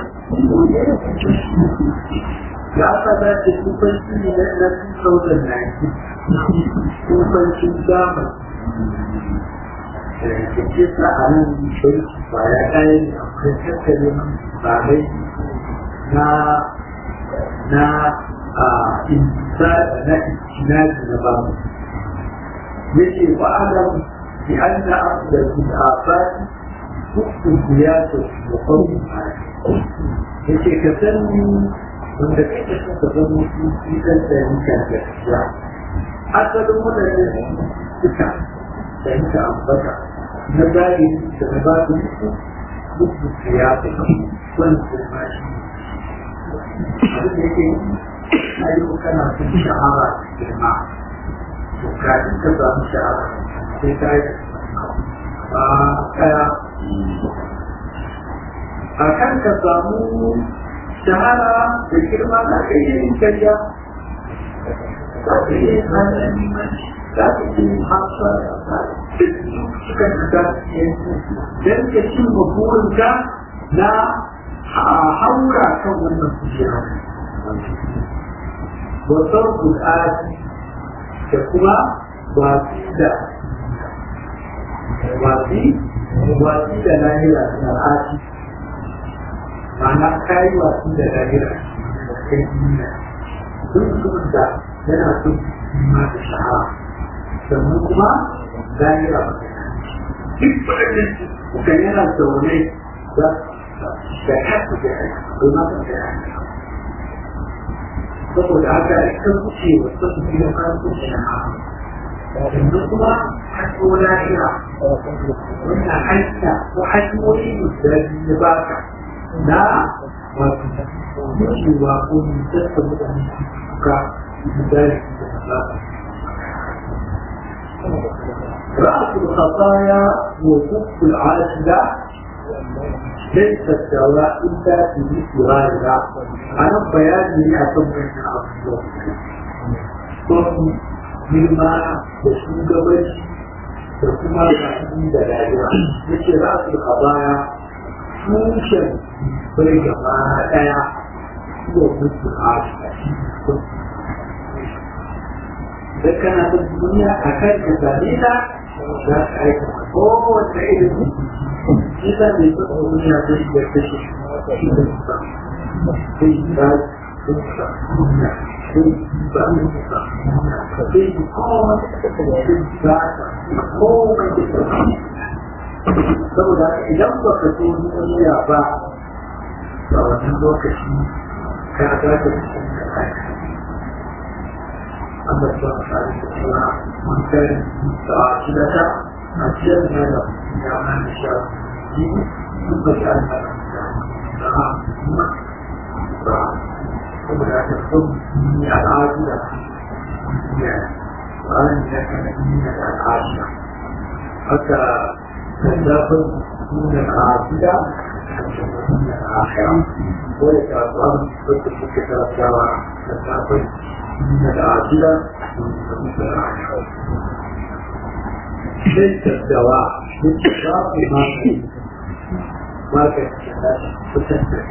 ya aka dace kufanci ne na 2019 kufancin damar da ke sa a nan bai ba ya kayi akwai tattalin babai na na a insa na istinaji na babu yake ba adam bi an na da afati hukun biyatu da kawai yake ka sani wanda kake son ka zama su fi dan da nika gaskiya asalin wadannan suka da ita ambata na zahiri da na ba su duk da ya fi wani kuma shi abin da yake ayyuka kana son shahara girma to kafin ka samu shahara sai ka yi a kaya a kan ka samu shahara da girma za ka iya yin karya za ka iya yin hannun za ka iya yin hasa suka da don ka cin burinka na haura kan wannan kujera wasar kudati da kuma wasi da wasi wasi da lahira na ati ma'ana kayi wasi da lahira da kai duniya duk mutumin da yana son ma da shahara sannan kuma lahira ba duk waɗannan suka yana zaune za da kasu da kuma da saboda haka ita kuce wa su biyo kan kuce na hawa yanzu kuma hasko lahira wannan hanya ko hanyoyi guda biyu ba ka na wato kucewa ko mutattar mutane suka guda da رأس الخطايا وكف العاجلة ليس الدواء إلا في مثل غيرها أنا بياني أتم من الأفضل صوتي girma da shugabanci da kuma zaɓi da rayuwa yake za su a baya tushen bai gaba ɗaya zuwa mutu a da kana da duniya a kan ka same ta za ka aika kowace ilimi ita ne ta duniya ta shi da ta shi shi da ta sai ba ta duniya sai ba mu ta sai kowa sai ba ta komai da ta saboda idan ba ka so duniya ba a wannan lokaci ka ga ta cikin da أما الشرع من كان متعاقدة أجلنا له يعمل الشرع ثم جعلنا له ولا تكون من العاجلة وأن يكون من العاجلة حتى تتداخل من العاجلة من الآخرة ويتأثر بالتفكير الشرع تتداخل من العاجلة من الآخرة ليس الدواء لاتفاق ما ما كان فتنتهي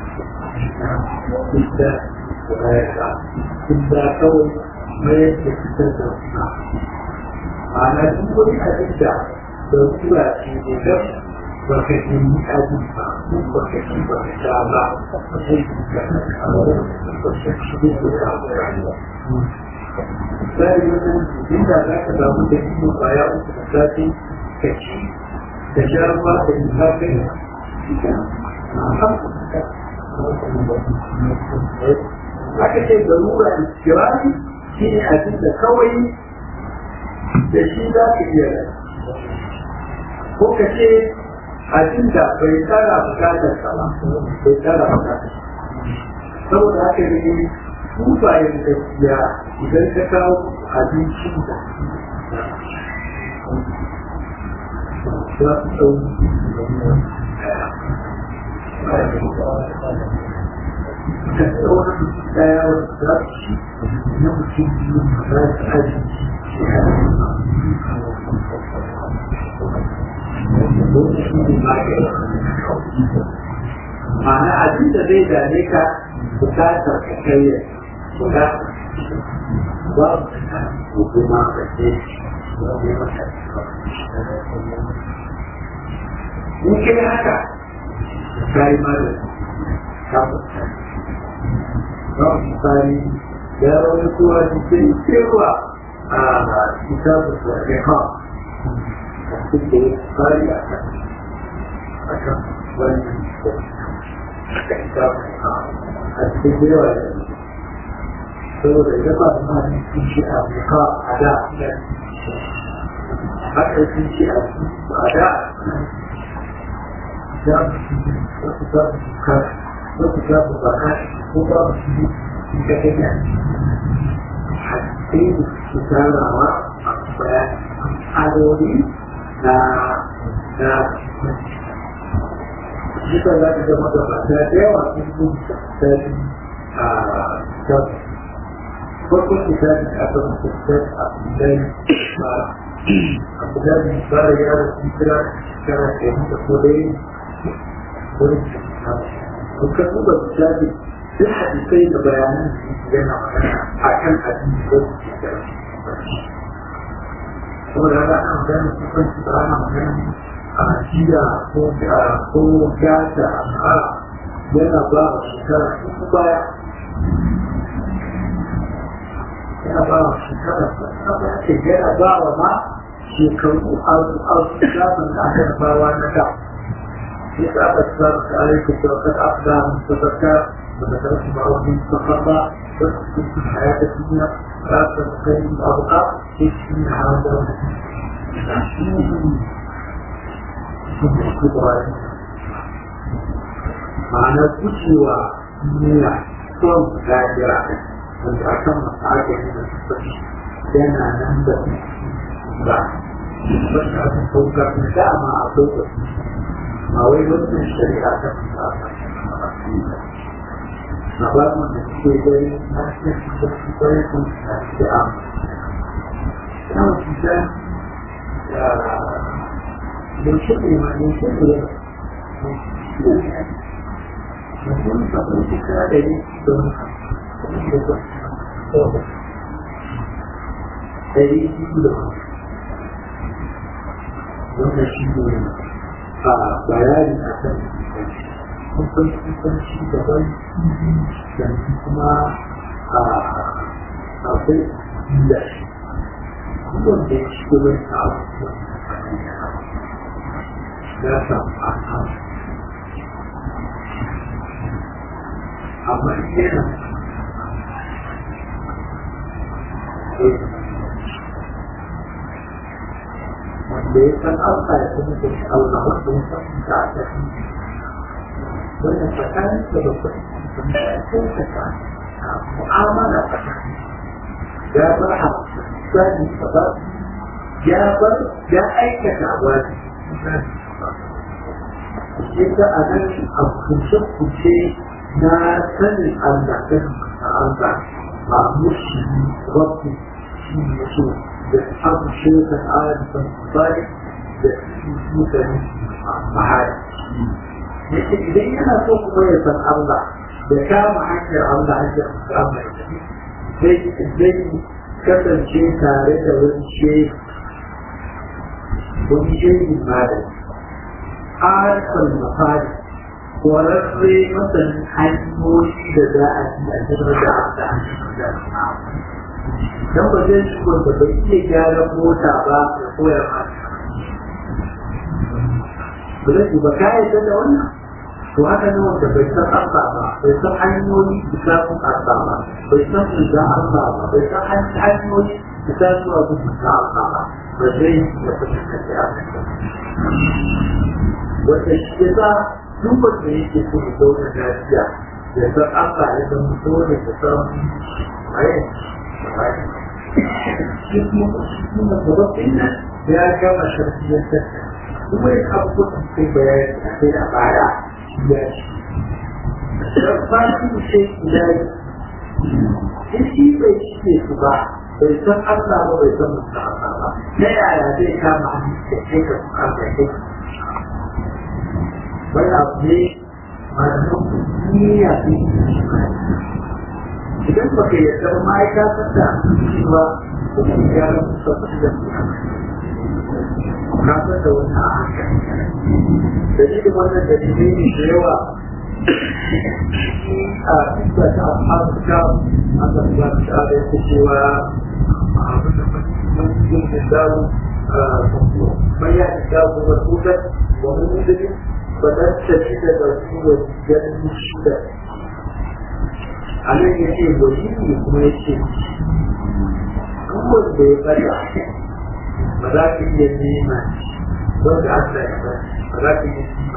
إلا وغيرها إلا كون ما يتكتب معنى كل أدلة تنتبه في نفس وكثير أدلة وكثير وكثير misali wannan inda za ka samu da cikin kwaya uku da safe ka ci da sha ruwa da lissafin aka ce garura da kirani shi ne abin da kawai da shi za ka iya ko ka ce abin da bai tsara bukatar ka ba bai tsara bukatar saboda haka ne kufayen gaskiya idan ka kawo abincin da za su ɗau da tsawon ɗaya za su ci na mutum biyu za su abinci ma'ana abin da zai dame ka bukatar ka kai guda babu hukuma da ce in kai haka ka yi mara kafuta ba misali ya wani kuwa cikin cewa a kitabun da ke ha a cikin tsari a kan a kan wani da kitabun a cikin yawa da saboda ya ba ma ne sun ce a buka a da haka sun ce a a da za su wasu za su buka wasu za su baka ko ba su yi sun ka kanya haske da su tarawa a bayan adori na na Jika za ka zama da mata da yawa sun kuma tsari a kan farkon kitabin da aka mutuntar a kudai ba a kudai ba da yara sun kira kara ke mutu ko dai wurin kun ka duba kitabin duk hadisai da bayanan yana magana a kan hadisi ko saboda haka an gane kusanci ba ana magana a jiya ko ko gata a yana ba wa shekara uku baya yana ba wa shekara uku ce yana ba wa ma shekaru a zafin da aka bawa na da ya saba tsara ta alaikun da wakar afda mutabaka da da karfi ba wani makarba da su cikin hayata duniya ba su da kai da abuka ke cikin hawa da wani ma'ana gujewa duniya son gajira wanda a kan masu ake yi da sassafi yana nan da ba wanda aka saukar da dama a saukar ma wai wannan shari'a ta fasa na ba mu da ke gani na cikin da su kwaye kun da ke amma yana cuta da yaushe ne ma yaushe ne mutum sabon shekara da yi don ɗari biyu da wannan shi ne a bayani a kan kusan kusan shi daban yanzu kuma a akwai da shi wanda ya shigo mai a abubuwan ya samu a kan amma yana wanda ya san alfa ya kuma da shi Allah wanda ya san da a tafi wannan tsakanin da da kuɗi da ya kyautata mu'amala tsakanin ya bar hamsani ba ya bar ya aikata wani yadda a nan a kuce-kuce na sanin Allah kan Allah ba mushi rabbi shi ne so da abu shirka alifan bari da mutane mahari yake idan yana so kuma ya san Allah da kama hanyar Allah hanyar Allah zai zai kasance tare da wani shehu wani shehu malami arifan mafari kwararre masanin hanyoyi da za a yi a cikin da aka da dan ba zai shi wanda bai iya gyaran mota ba ya koya ma ba zai ba ka yi da wannan to haka ne wanda bai san Allah ba bai san hanyoyi da samun Allah ba bai san da Allah ba bai san hanyoyi da samun abu da Allah ba ba zai ya fahimta da wanda shi ya sa duk wanda yake so ya zauna lafiya ya san Allah ya san dole ya san waye shi kuma shi kuma gabaɗin nan ya gama sharfiyar ta kuma ya abubuwan da kai bayani a kai a baya ya ci Sarfati ce ilai in shi bai cike su ba bai san Allah ba bai san mutum Allah ba ta yaya zai kama hannu da kai ka kuka da kai wani abu ne masu niyya ne idan ba ka yarda ba ma'aikata da cewa kuma ya rasu sabon da na san da wani a haka dalilin wannan dalilai ne da yawa a isa ta afirka aka ba ta da yake cewa abin da mun yi da dawo mai ya da dawo wa tutar wa mun yi فلن تجد له وجدا شدا a nan ya ce wani ne kuma ya ce duk wanda ya bada ba za ka iya nema wanda Allah ya bada ba za ka iya nema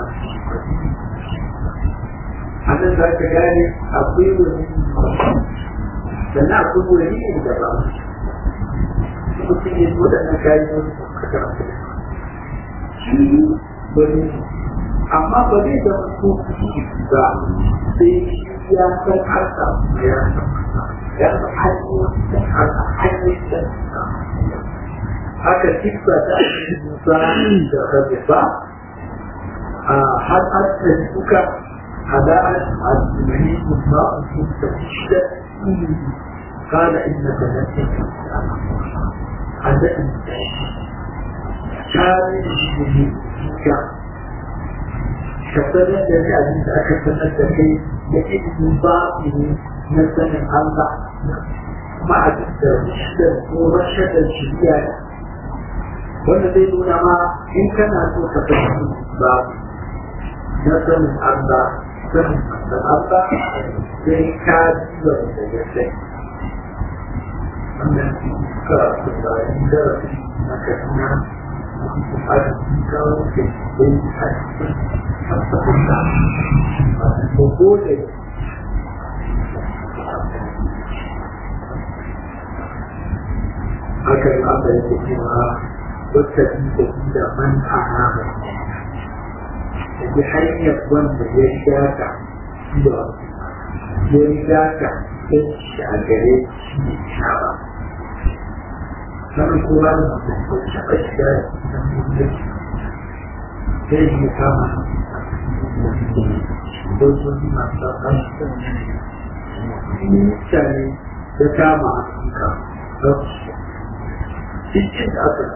a nan za ka gane akwai wani sannan akwai wani ne da ba mutum ya zo da nan kayan wani kakar shi wani amma ba zai zama ko ba sai ya san harka ya san ya san hanyoyin harka hanyoyin da haka tikka ta musa da rabe ba a har an suka hada'ar al-mani kuma sun tafi shida قال إنك لن تكون عندك كان يجب كفرت الذي أجلس أكفرت الذي يجب من باطل مثلا الله مع الرشد ورشد الشريعة والذي دون ما إن كان أنه كفرت باب مثلا الله فهم مثلا الله sai ka duba da gaske wannan karatu da yin darasi na kaduna a cikin kawo ke yin a cikin fasahunta a cikin gode haka yi aka yi cewa wata da da man ana mai da ji hanyar wanda ya shata zuwa ya riga ka sai shi a gare shi ne shawa sannan kuma da mutum taɓa shiga da mutum sai yi kama dokoki masu ɗan mutane da kama a suka cikin da aka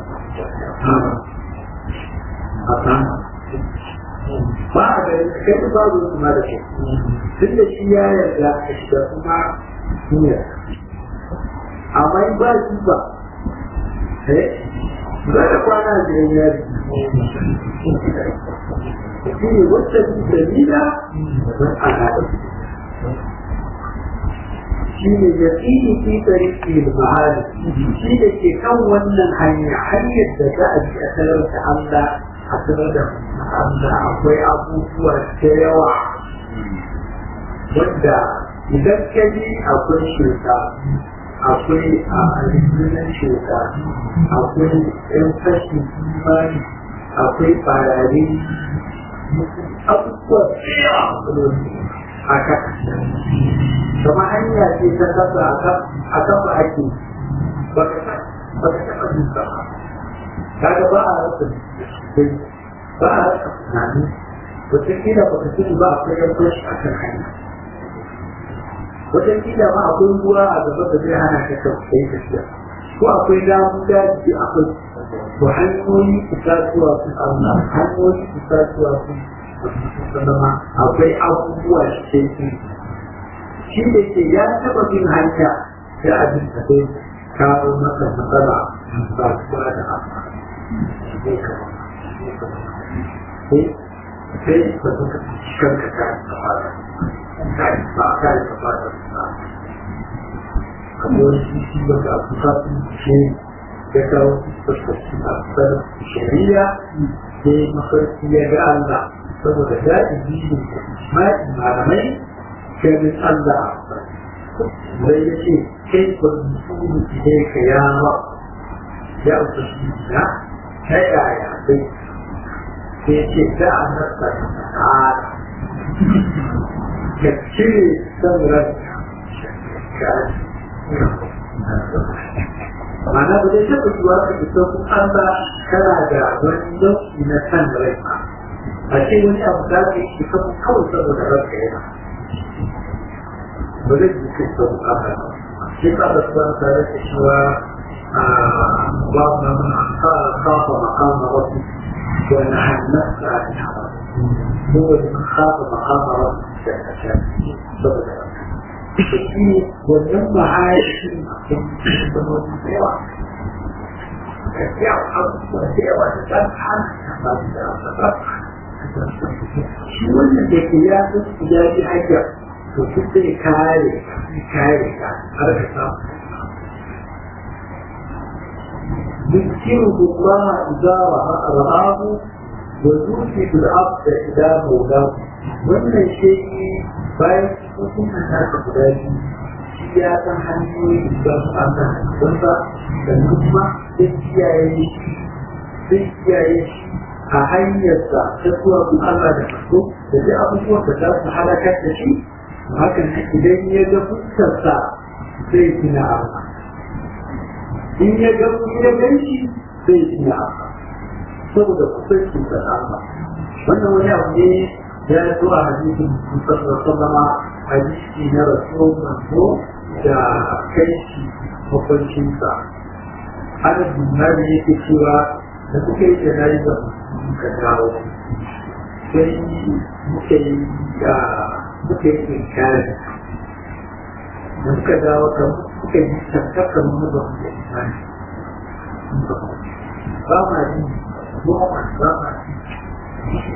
a kama ba a gari kai da babu kuma da shi tun da shi ya yarda a shiga kuma duniya amma in ba shi ba eh za ka kwana a gidan yari shi ne wacce su dalila don al'ada shi ne ya tsini fi tsariki da bahari shi da ke kan wannan hanya hanyar da za a ji a sanar da Allah a sanar da Allah akwai abubuwa da yawa wanda idan ka ji akwai shuka akwai a alimunan shuka akwai yan fashi imani akwai farare abubuwa da yawa a kasa kama hanya ce ta kasa a kafa ake ba ka taɓa duka ba kaga ba a rasa ba a rasa tunani wataƙila ba ka sani ba akwai yan fashi a kan hanya wataƙila ma akwai ruwa a gaba da zai hana ka kai tafiya ko akwai damu daji akwai to hanyoyi itatuwa su Allah hanyoyi itatuwa su zama akwai abubuwa shi ke shi da ke ya taɓa bin hanya sai abin da zai kawo masa matsala ba su ba da amfani zai kama sai ba su ka kanka ka fara ba a kare ka fara kamar shi ba da abuka ce ya kawo fuskaci a kasar shari'a sai mafarki ya ga Allah saboda daɗi ne malamai ganin Allah zai ya ce kai ba mutum ne ka yawa ya ubangi na ta yaya sai sai ya ce da a nasa ta'ala ka cire son ranka ka Mana ba zai taɓa zuwa ka fito kun an ba kana da wani nau'i na san rai ba. A ce wani abu da ka yi ka kawai saboda ranka yana. Ba zai yi kai sau haka ba. Shi ka da su ban tare da cewa ba ma mana kafa makama wasu wani hannun da ake haɓa. Kowane kafa makama wasu da ka shafi saboda ranka. shi wannan mahaifi da wani yawa da yawa abubuwa da yawa da ɗan hana ba da ba shi wannan da ke ya san ya ji hanya to duk zai kare kare ka har ka samu يذكره الله إذا رآه ويوجد العبد إذا مولاه wannan shi bayan cikin nasa guda biyu shi ya san hanyoyi da su an san wanda sannan kuma zai kiyaye shi zai kiyaye shi a hanyarsa ta zuwa kun Allah da kaso da duk abubuwan da za su halakar da shi hakan idan ya ga fuskarsa zai gina Allah in ya ga ya gan shi zai gina Allah saboda kusancin da Allah wannan wani abu ne ya zo a hadisin musamman sallama hadisi na rasuwar manzo da kai shi makwancinsa ana dumari yake cewa da kuka yi da nayi da muka dawo sai muka yi da muka yi inkari da muka dawo kan muka yi tattakan mu da mu da imani ba ma yi ba ma yi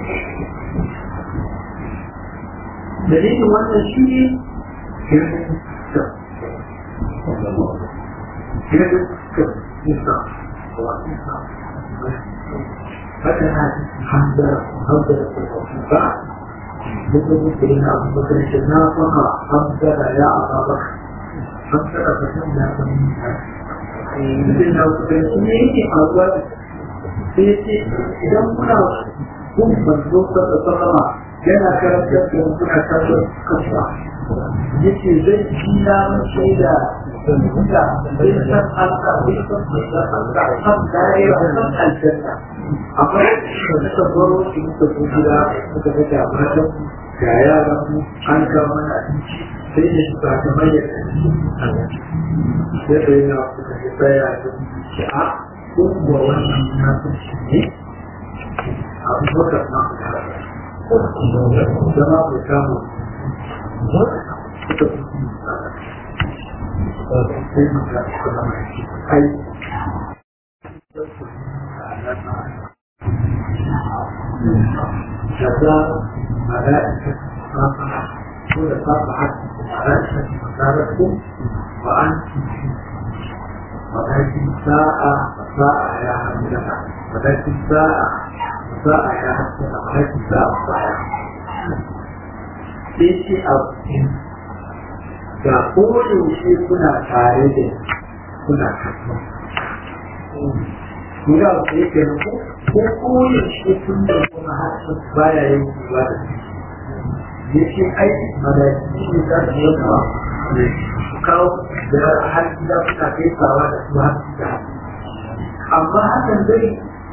dalilin wannan shi ne haka na hamdara hamdara ba mutum da yana abu bakar shi na faka hamdara ya aba baka hamdara ba san ya san mutum na kuka shi ne yake faruwa sai ce idan kuna kun manzo da sallama yana karantar da muna kallon kasa yake zai ci na shaida da zai san Allah zai san Allah san daira san aljanna amma da suka baro shi muka zo gida muka ga da matan ga yaran mu an kawo mana abinci sai da shi ba ta mayyar sai da yana kuka ga tsaya da shi a kun kuwa wannan na san shi ne abu baka ma zama ku samu ai شتى ملائكة صافحة كل صافحة ملائكة مكانتكم وأنتم ولكن ساعة ساعة يا حمدنا ولكن ساعة ساعة يا حمدنا ولكن ساعة ساعة sai ce a ga koyaushe kuna tare da kuna kasuwa. Kuna da yake na ko ko koyaushe kun da kuma harshen baya yin kuwa da su. Ya ce ai malaki ne za su yi kawo su kawo da har gida suna kai tsawa da su har da Amma hakan zai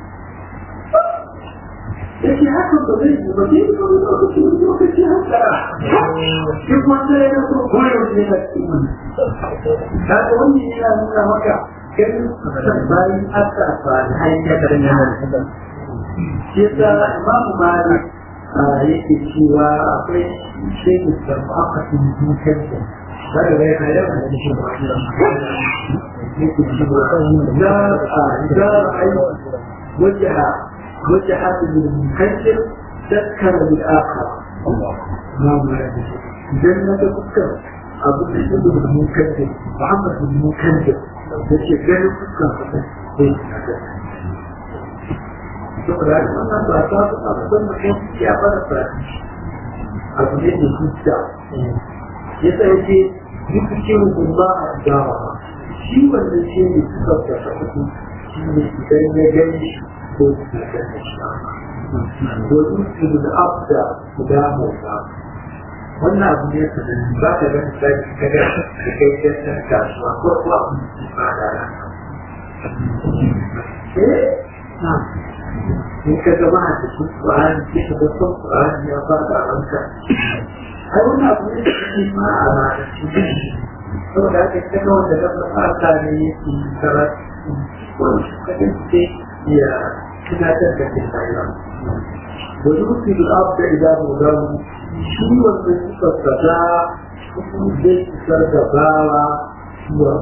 yake haka ba zai yi ba zai ba lokaci lokaci haka duk wanda ya so koyar da ya ci mun kaga wannan yana nuna maka kan san bayan aka fara hanya da yana shi da Imam Malik yake cewa akwai shehu da aka tuni dukan da daga ga yana da shi ba yake cewa da da ai wajaha وجه المكذب ذكر بالآخر الله ما جنة فكر أبو بكر المكذب محمد المكذب يشي غير فكر saboda haka wannan ba ta fi abin da kan ya fara fara abu ne da zuciya ya sa yake duk cikin gumba a dawa shi wanda shi ne suka da shafi shi ne idan ya gani shi ko ويمكن الأبد قدامه wannan abu ne ka da ba ka ga misali ka ga da kai da ta kasuwa ko ko abu ne ba da eh na in ka ga ma da shi Qur'an ki ka ga ko Qur'an ya ba da ranka ai wannan abu ne da shi ma a ba da shi saboda haka ka ga wanda da ba ta ne yake karatu ko ka ga ya tunatar da ke rayuwa da zuci da abu da idan mu shi wanda suka fada su zai isar da bawa zuwa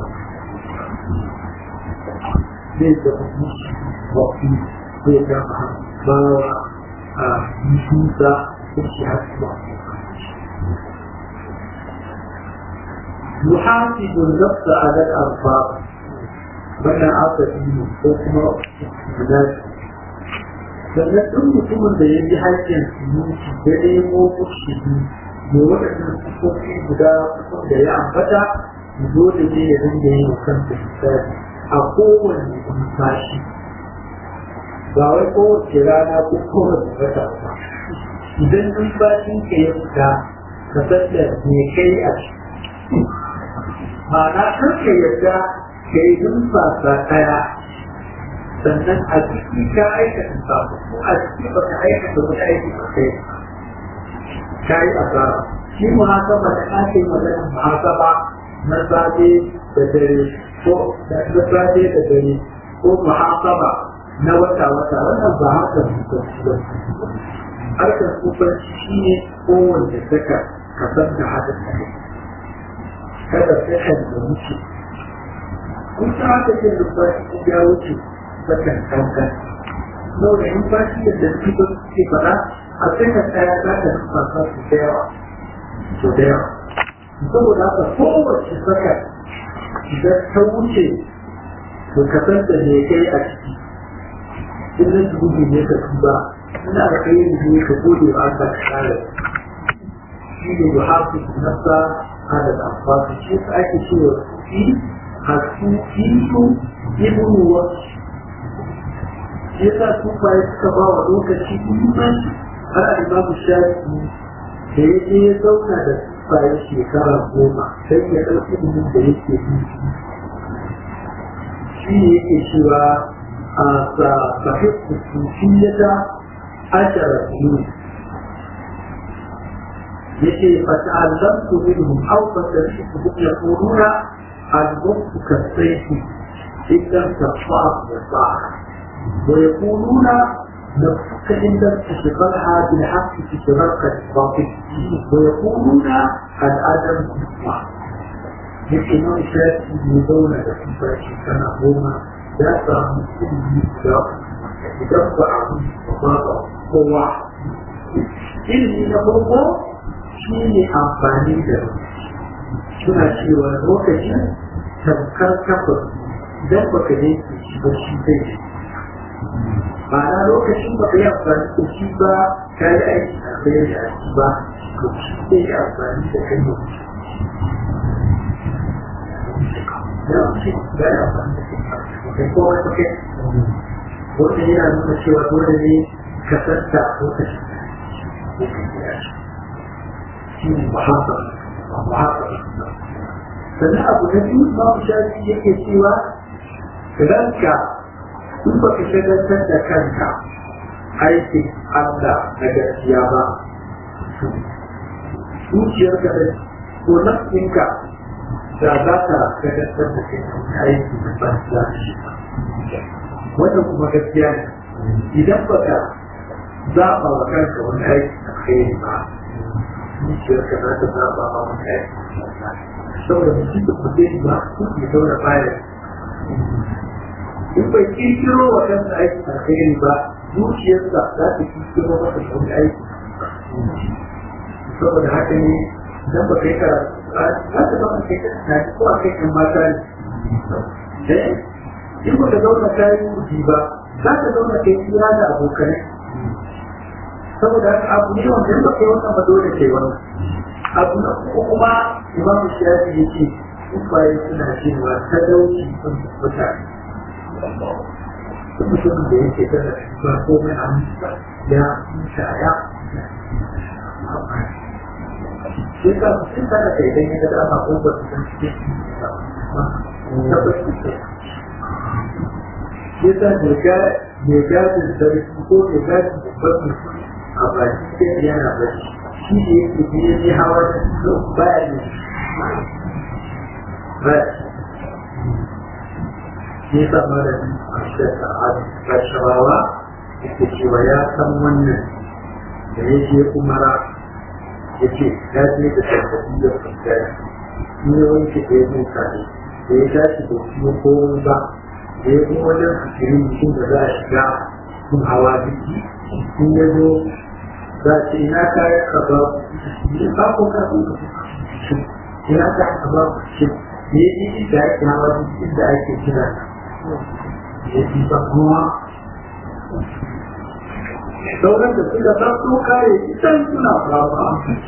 zai da wafi zai da bawa a mutunta da shi hasuwa يحاسب النفس على الأنفاق wannan aka yi ko kuma guda sannan duk mutumin da ya ji haƙƙin sunuci da nemo mushidi mai waɗannan sifofi guda kusan da ya ambata dole ne ya dinga yin kansa hisabi a kowane numfashi ba wai kowace rana ko kowace wata ba idan numfashin ka ya fita ka san da me kai a ciki ma'ana kar ka yarda ka yi numfasa ɗaya sannan a ciki ka aikata samu ko a ciki ba ka aikata wani aiki ba kai ka yi asara shi muhasaba da ake magana muhasaba na safe da dare ko na safe da dare ko muhasaba na wata wata wannan ba harkar kufanci ba harkar kufanci shi ne kowanne saka ka san da haka kada sai ka da wuce kun ta haka ce numfashi ya wuce sakan kankan sau da numfashi da suke suke fara a sakan ɗaya za ka numfasa su da yawa su da yawa saboda haka kowace sakan idan ta wuce to ka san da me kai a ciki in na dubi ne ka tuba ina da kai ne ka gode wa Allah ka kare shi ne yuhafi nafsa hada da amfani shi ake cewa shi hasufiyu ibn wasu yasa su bayan suka ba wa lokaci muhimmanci har a imamu shafi da ya je ya zauna da bayan shekara goma sai ya ɗauki ilimin da yake yi shi ne yake cewa a sahih sufiyata ashara biyu yake fata'allamtu minhum aw fata'allamtu yaquluna الموت كالسيف إن لم تقطعه يطاعك ويقولون نفسك إن لم تشغلها بالحق تشغلك الباطل ويقولون الآدم تسمع لكن ما شاء يدون لكن فاشي كان هما لا تعمل كل يدفع وضاطع هو ilmi na farko shi ne amfani da suna cewa lokacin tamkar kafa idan baka ne shi ba shi zai shi ma'ana lokacin baka yi amfani da shi ba ka yi aiki a bayar da shi ba to shi zai yi amfani da kai ne ya ce ya yi amfani da kai ko wata kai wanda yana nuna cewa dole ne ka santa lokacin da ya kai shi ne muhammad sannan abu na biyu ma shafi yake cewa ranka in ba ka shagaltar da kanka aikin Allah na gaskiya ba zuciyarka da ko nafsinka da za ta shagaltar da kai aiki na banza shi wannan kuma gaskiya ne idan ba ka zaɓa wa kanka wani aiki na kai ba zuciyarka za ta zaɓa wa wani aiki saboda mutum da kuɗe ba su ke zauna bayan in bai kirkiro wa kansa aiki alkhairi ba zuciyarsa za ta kirkiro masa wani aiki saboda haka ne idan ba kai karatu za ta zama kai ta ko a kai kan mata ne in ba ka zauna kayan kuɗi ba za ka zauna kai tsira da abokanai saboda haka abu ne wanda in ba kai wannan ba dole kai wannan abu na uku kuma imamu shafi ya ce ubaye suna cewa talauci sun mutane duk mutumin da yake da ba komai a musa ya musa ya shi ka sun tana kai dan yadda dama ko ba su san cikin tabbas ce shi ta ne ga ne gadin sarki ko ne gadin babban mutum a baki sai yana bacci shi da yake biye ne hawa da su baya ne ba shi sa mara a shekka a kashawawa yake cewa ya san wannan da ya je umara ya ce ya je da sarkaci da fuskari shi ne wanke da ya muka ne da ya tashi da shi ya komai ba da ya kuma wajen fikirin mutum da za a shiga sun hawa biki in ya zo za ce ina kayan ka ba ne ba ko ka so ka ya ta ba shi ne yi da ake hawa inda ake kira ya fi ba kuma sauran da suka taso kare idan suna fama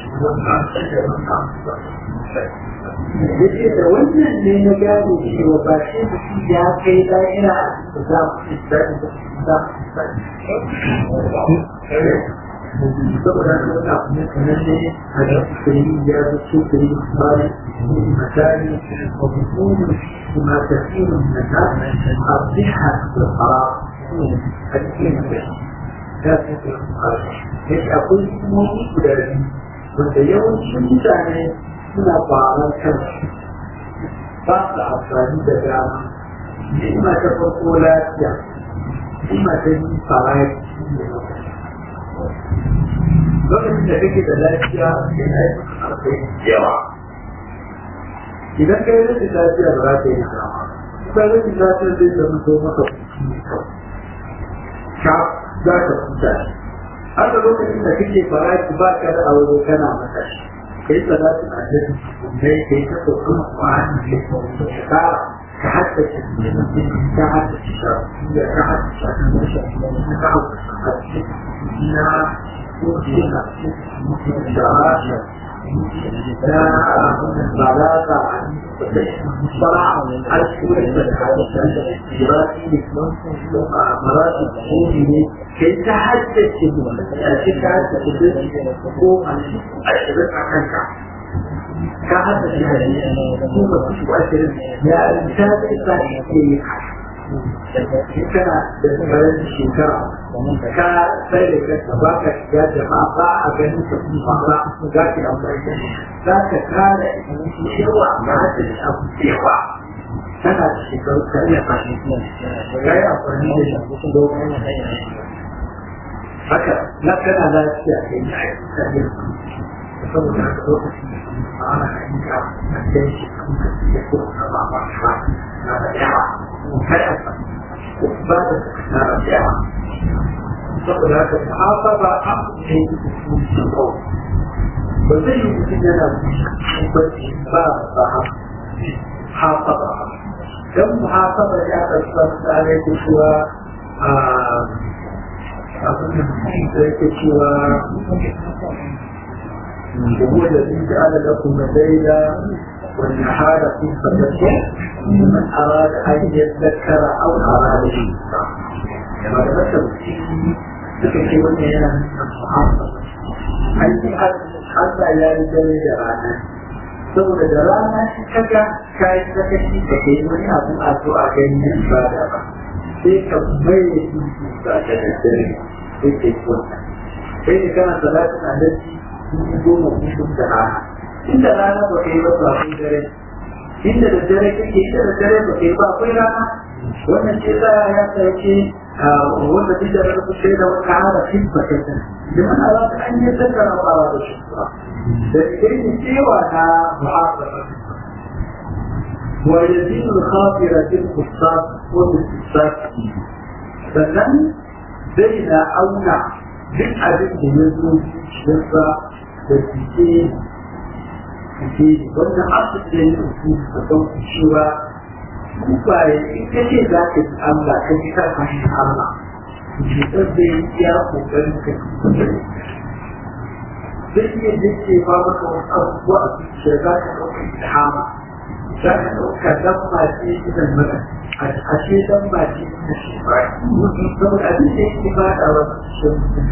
yake da wannan ne na gane cewa ba shi mutum ya kai da'ira da za mu ci daɗi da za mu ci saboda haka wani abu ne kamar ne a da kuri ya zo ce kuri bari misali wa bukunin kuma tasirin na ta a biha da fara a cikin ya ce da ya akwai hukumomi guda biyu wanda yawancin mutane suna faran kansu ba su amfani da dama ni'ima ta farko lafiya ni'ima ta yi faraki lokacin da kake da lafiya yana yi akwai yawa idan ka yi rashin lafiya ba za ka yi dama ba rashin lafiya zai zama to maka ka za ka kuta haka lokacin da kake faraki ba ka da aure kana maka shi kai salatin annabi ne kai ta kokon Qur'ani ne ka ka hatta shi ka hatta shi da ka hatta shi ka hatta shi na kuɗina da rasha da balaka صراحة على السورة دراسي مراتب قومي كي تحدث كي تحدث قوم أشرف عنك كهذا الشيء هو مؤثر يا إنسان إسرائيل kana da tsarin shekara ka sai da kanka ba ka shiga jama'a ba a ganin ka kuma ba za ka amfani da za ka kare cewa ba ta da abu cewa tana da shekaru ka iya fahimci ka yi amfani da shi domin haka na kana lafiya ka yi aiki ka yi saboda haka lokacin da kuma ana ayyuka a cikin shi kuma ka iya ko ka ba ba na da yawa kada ba da na yawa saboda haka muhasaba a ne ba zai yi mutum yana bacci ba ba hasaba dan muhasaba ya ɗauka tsare da cewa a abin da yake cewa هو الذي جعل لكم الليل والنهار في فتاة من أراد أن يذكر أو أراد الشيطان لما تذكر suka ce wannan yana nuna muhammad an yi Allah ya yi dare da rana saboda da rana shi kaga ka yi sakaci da ke yi wani abu a zo a gani na ibada ba sai ka mai da shi ba ta da dare sai ka yi wannan sai da kana salatin annabi sun goma kusur da rana inda rana ba kai ba akwai dare inda da dare kake inda da dare ba kai ba akwai rana wannan ce za ya sauke wanda duk da rabu sai da wata hada fin bakaitan da mana za ta an yi tattara ba da shi ba da kai ne cewa na muhasaba wa yazid al-khafira bil qissas wa bil qissas sannan zai na auna duk abin da ya zo shirka da fice fice wannan asibiti da ya rufu a kan cewa kufaye in ka ce za ka ji Allah ka ji ka fahimci Allah cutar da ya iya kokarin ka zai iya dace ba maka wasu abubuwa a zuciya za ka ɗauka ilhama za ka ɗauka dan ba ce idan maka a ce dan ba ce na shi ba saboda abin da yake ba da wasu shi mutum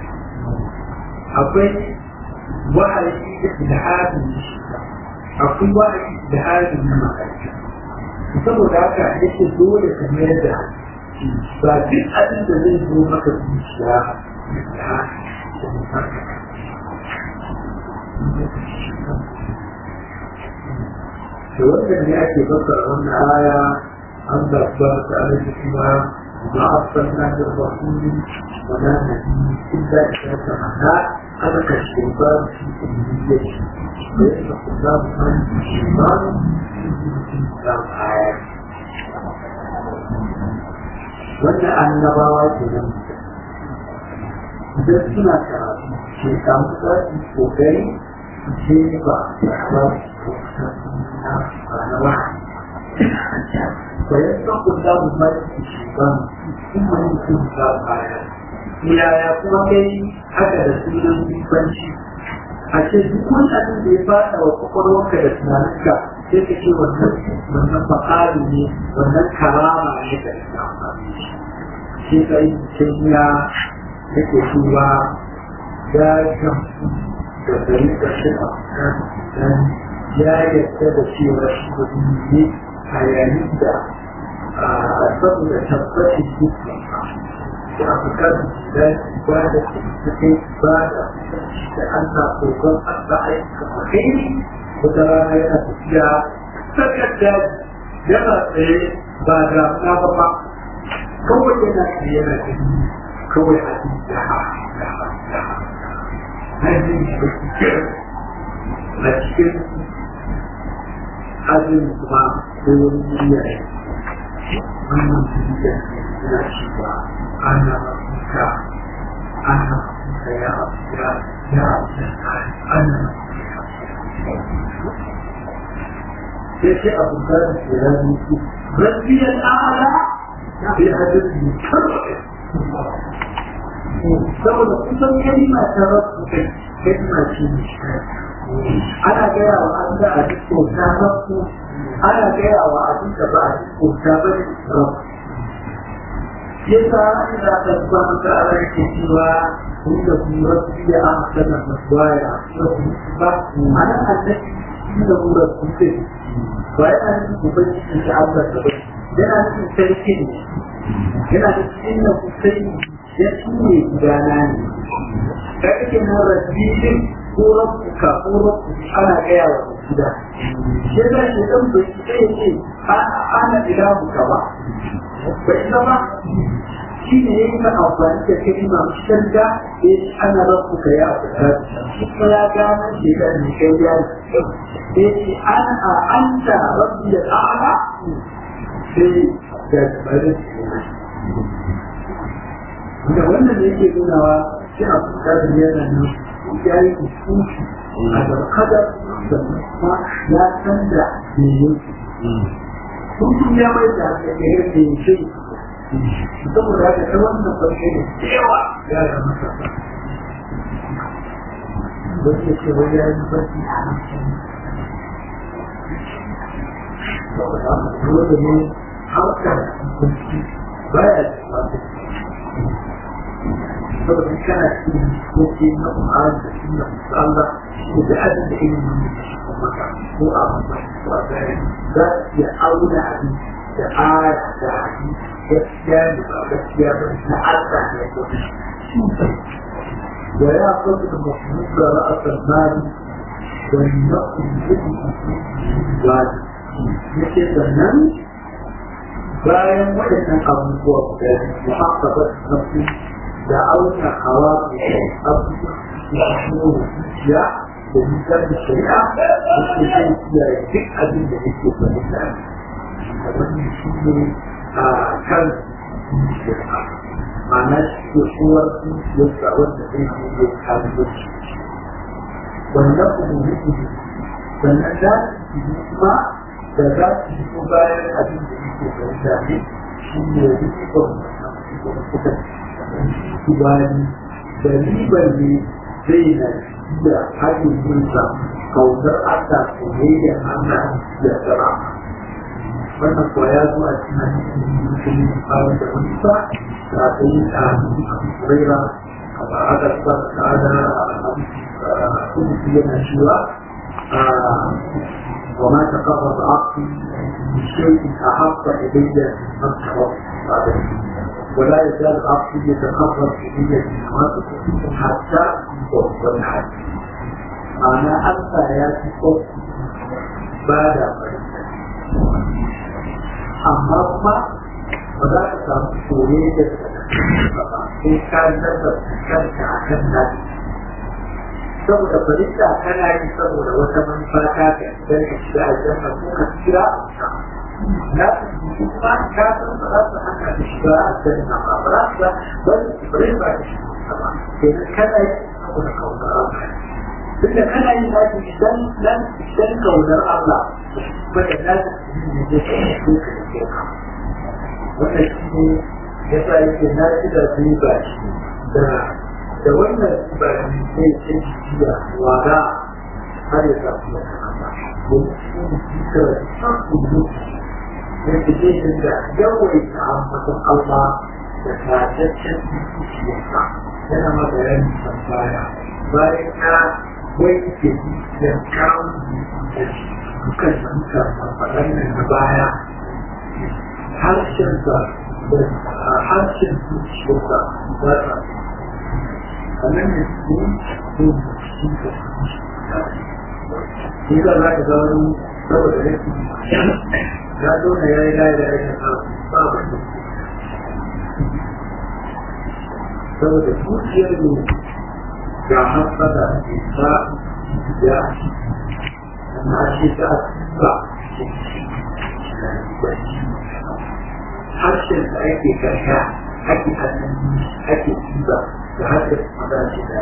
akwai wahayi da ilhamin shi akwai wahayi da halin na ma'aikata saboda haka yake dole ka mayar da ba duk abin da zai zo maka zuciya da wannan ne ake fassara wannan aya an da ba ta alaƙi kuma ma arsalna da rasuli wa la nabi illa idza tamanna ana ka shaytan fi umniyyati wa yaqulu an shaytan wanda annabawa ke nan idan suna karatu ke samu za su kokari su ce ba ba na wahayi ويتقوا الله ما في الشيطان ثم يكون الله تعالى yaya kuma kai haka da sunan banci a ce duk wani abin da ya fada wa kwakwalwarka da tunaninka sai ka ce wannan wannan fa'ali ne wannan karama ne ka isa amfani shi ka yi cikin ya yake cewa ya gamsu da gari da shi a kan ya yarda da cewa shi kudi ne a yayin da saboda tabbacin dukkan da afirka da ba da suke ba da da an sa kokon allah aika kai wata rana yana tafiya sakar daji yana tsaye ba da na ba ba kawai yana tsaye yana gani kawai a cikin da ha da ha da ha na jin da cikin a cikin ajin kuma ko wani duniya ne wannan duniya suna cewa ana mafuka ana mafuka ya abuja ya abuja ana sai ce abu da ke rani su rabbiyar ala bai hadisi ne saboda kusan kalima ta rabu kai kalima ce ne ana gaya wa an da a duk kyauta rabu ana gaya wa abin da ba a duk kyauta ba ne rabu yasa ina da zuwa maka ala yake cewa inda kuma rabu ya ahsana maswaya rabu ba ana annabi inda mu rabu ce ba yana nufin ubangiji da Allah da ba yana nufin sarki ne yana nufin inda ku sai ya tune gudana ne ka kake nan rabbi din ko rabbuka ko rabbu ana gaya wa gida ya za shi dan bai sai ya ce ana ilahu ka ba bai zama shi ne yake ka amfani da kalma shanda ya ce ana rabbuka ya fita kuma ya gane shi da ne kai ya ce ana anta rabbi al'ala sai da bari da wannan da yake nunawa shi a fuska da yana nan ya yi kusurci a zarkada da kuma ya san da me yake kusurci ya mai da aka yi yadda ya ce saboda haka ta wannan farko da cewa ya ga masa wanda ce wai ya yi barci a hankali saboda haka dole ne harkar kusurci baya da masu saboda kana cikin dokoki na Qur'an da sunna Allah ko da abin da ilimin da shi kuma ka ko a ba ko a gare za su iya auna abin da aya da hadisi gaskiya da ba gaskiya ba na Allah ne ko da ya fasa da musulmi da ra'asar mali da nafsin yake wani yake sannan bayan waɗannan abubuwa da muhabbatar nafsin da auna hawa abubuwan zuciya da nisan da shari'a da ke zai kiyaye duk abin da yake fahimta da wannan shi ne a kan zuciyarsa ma'ana shi ke kowar zuciyarsa wanda zai yi ya kare zuci wannan kuma yake sannan za su yi kuma da za su yi ko bayan abin da yake fahimta ne shi ne rikon kuka tubani da ribar ne zai na da haɗin jinsa kaunar Allah soyayya Allah da tsara wannan kuwa ya zo a cikin hadisin musulmi fara da wani sa da aka yi a Huraira a ba'adar sa da ta'ada a kuma yana cewa وما تقرب عقلي بشيء احب الي من تقرب ولا يزال عقلي يتقرب الي بالنوافذ حتى يوصل الحج معنى انت يا تقول بعد amma kuma ba za ka samu soyayya da sai ka nazarta kanka a kan nasi saboda fahimta kana yi saboda wata manufa ta ka don ka shiga aljanna ko ka kira na kuma ka san ba za su hana ka shiga aljanna ba ba za su ba wani tsibirai ba ka shiga ba kenan kana yi saboda kaunar tunda kana yi za ki dan nan dan kaunar Allah kuma da na da zai so ka da shirka wannan shi ne ya sa yake na ci da zai ba shi da da wannan ba shi zai ce jiya wada har ya samu da Allah domin shi ne shi ka san kudu yake zai da yawaita ambaton Allah da tataccen zuciyarsa yana ma bayani san baya bayan ya wanke da kawo da dukkan da muka faɗan nan na baya harshensa da harshen zuciyarsa ba ta sannan da su yi shi da shi ka za ka ga wani saboda yake ya zo na ya yi layi da ya ta ba ba saboda zuciyar ne ga hasada ta ya na shi ta ba harshen da ake karya ake hannun ake ciza da harshen da shi da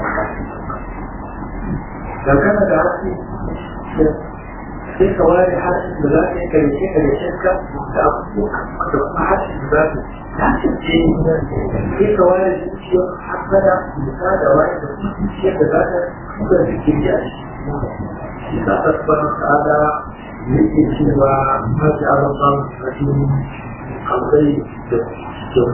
da kana da harshen sai ka ware harshen da za ka yi karshe karshen ka da abubuwa da kuma harshen da za ka harshen ce sai ka ware zuciyar hasada da da ware da zuciyar da za ka kuka da ke yi a shi shi ta tasbar ta'ala yake cewa hajji a rabban rashin alkai da kyau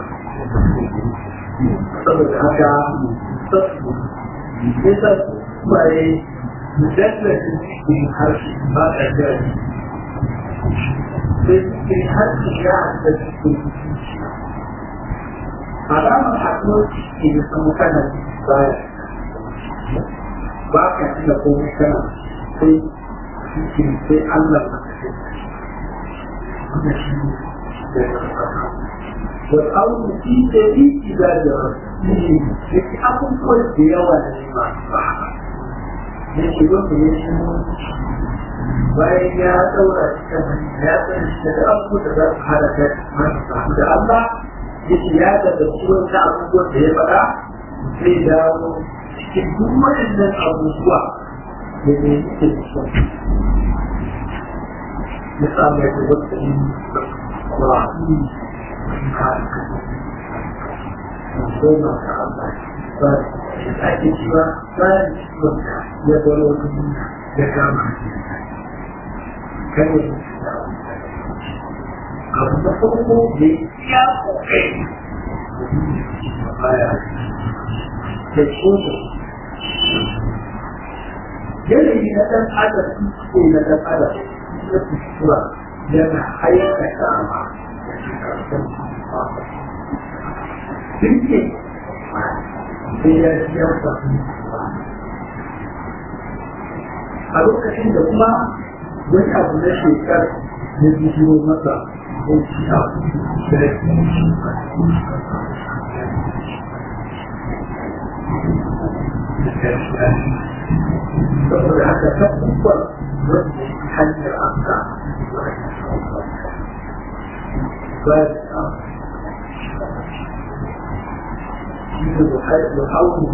saboda haka sassu ne sa baye mujallatin cikin harshe ba da gari sai cikin harshe ya da cikin zuciya alamar haɗuwar ciki da kuma kana baya ba ka tuna komai kana sai cikin sai Allah ba ka sai wannan shi ne da ya والأمر في دليل عبادة ربه لكي أكون كل ديوة لما صحبه yake wanda ya shi bayan ya daura cikin ya san shi da abu da za su halaka masu samu da Allah yake ya da da ciwon ta abubuwan da ya faɗa zai dawo cikin duk waɗannan abubuwa da ne yake da shi ya samu ya ta wata yi wa koma ka Allah ba da ake cewa bayan ciwon ya baro wani ya kama kan yi abu na farko da ya kokai baya da tsoto yanayi na ɗan adam ko na ɗan adam na kuskura yana aikata ma Sirke sai ya ji ya a lokacin da kuma wani abu na shekar ya bijiro masa ko shi abu da ya saboda haka ta kuka wanda hanyar amsa bayan يحاول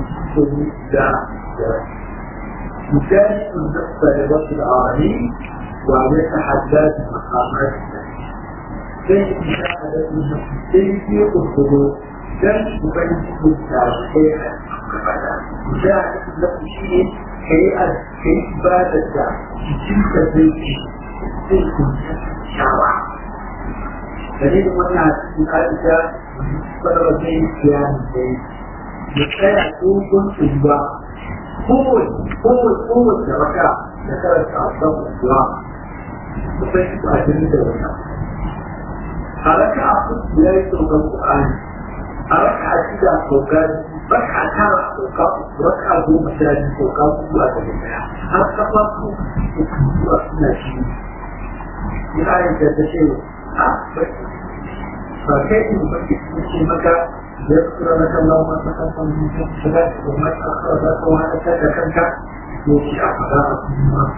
يجاهد النفس لرب العالمين ويتحدى مقامات كيف مشاهدة النفس كيف الخضوع كم تبين التعبير مشاهدة النفس شيء هيئة كيف بادت تلك البيت تلك الشعوى دليل من عائشة قرر زي كيان زي يتساعد دوبون تجوا قوة قوة قوة ركع ذكرت عصام الدعاء وفيك أجل دولا أركع أخذ بلاي سوق القرآن أركع أشيدا سوقات ركع ترى سوقات ركع ذو مساجد سوقات وأجل أركع فاقو وأسنا شيء يعني تتشيء فكيف يمكن مكة يذكر لك الله ما تقدم من ذنبك وما تأخر ذاك وهذا كذا كذا يوشي أعداء ما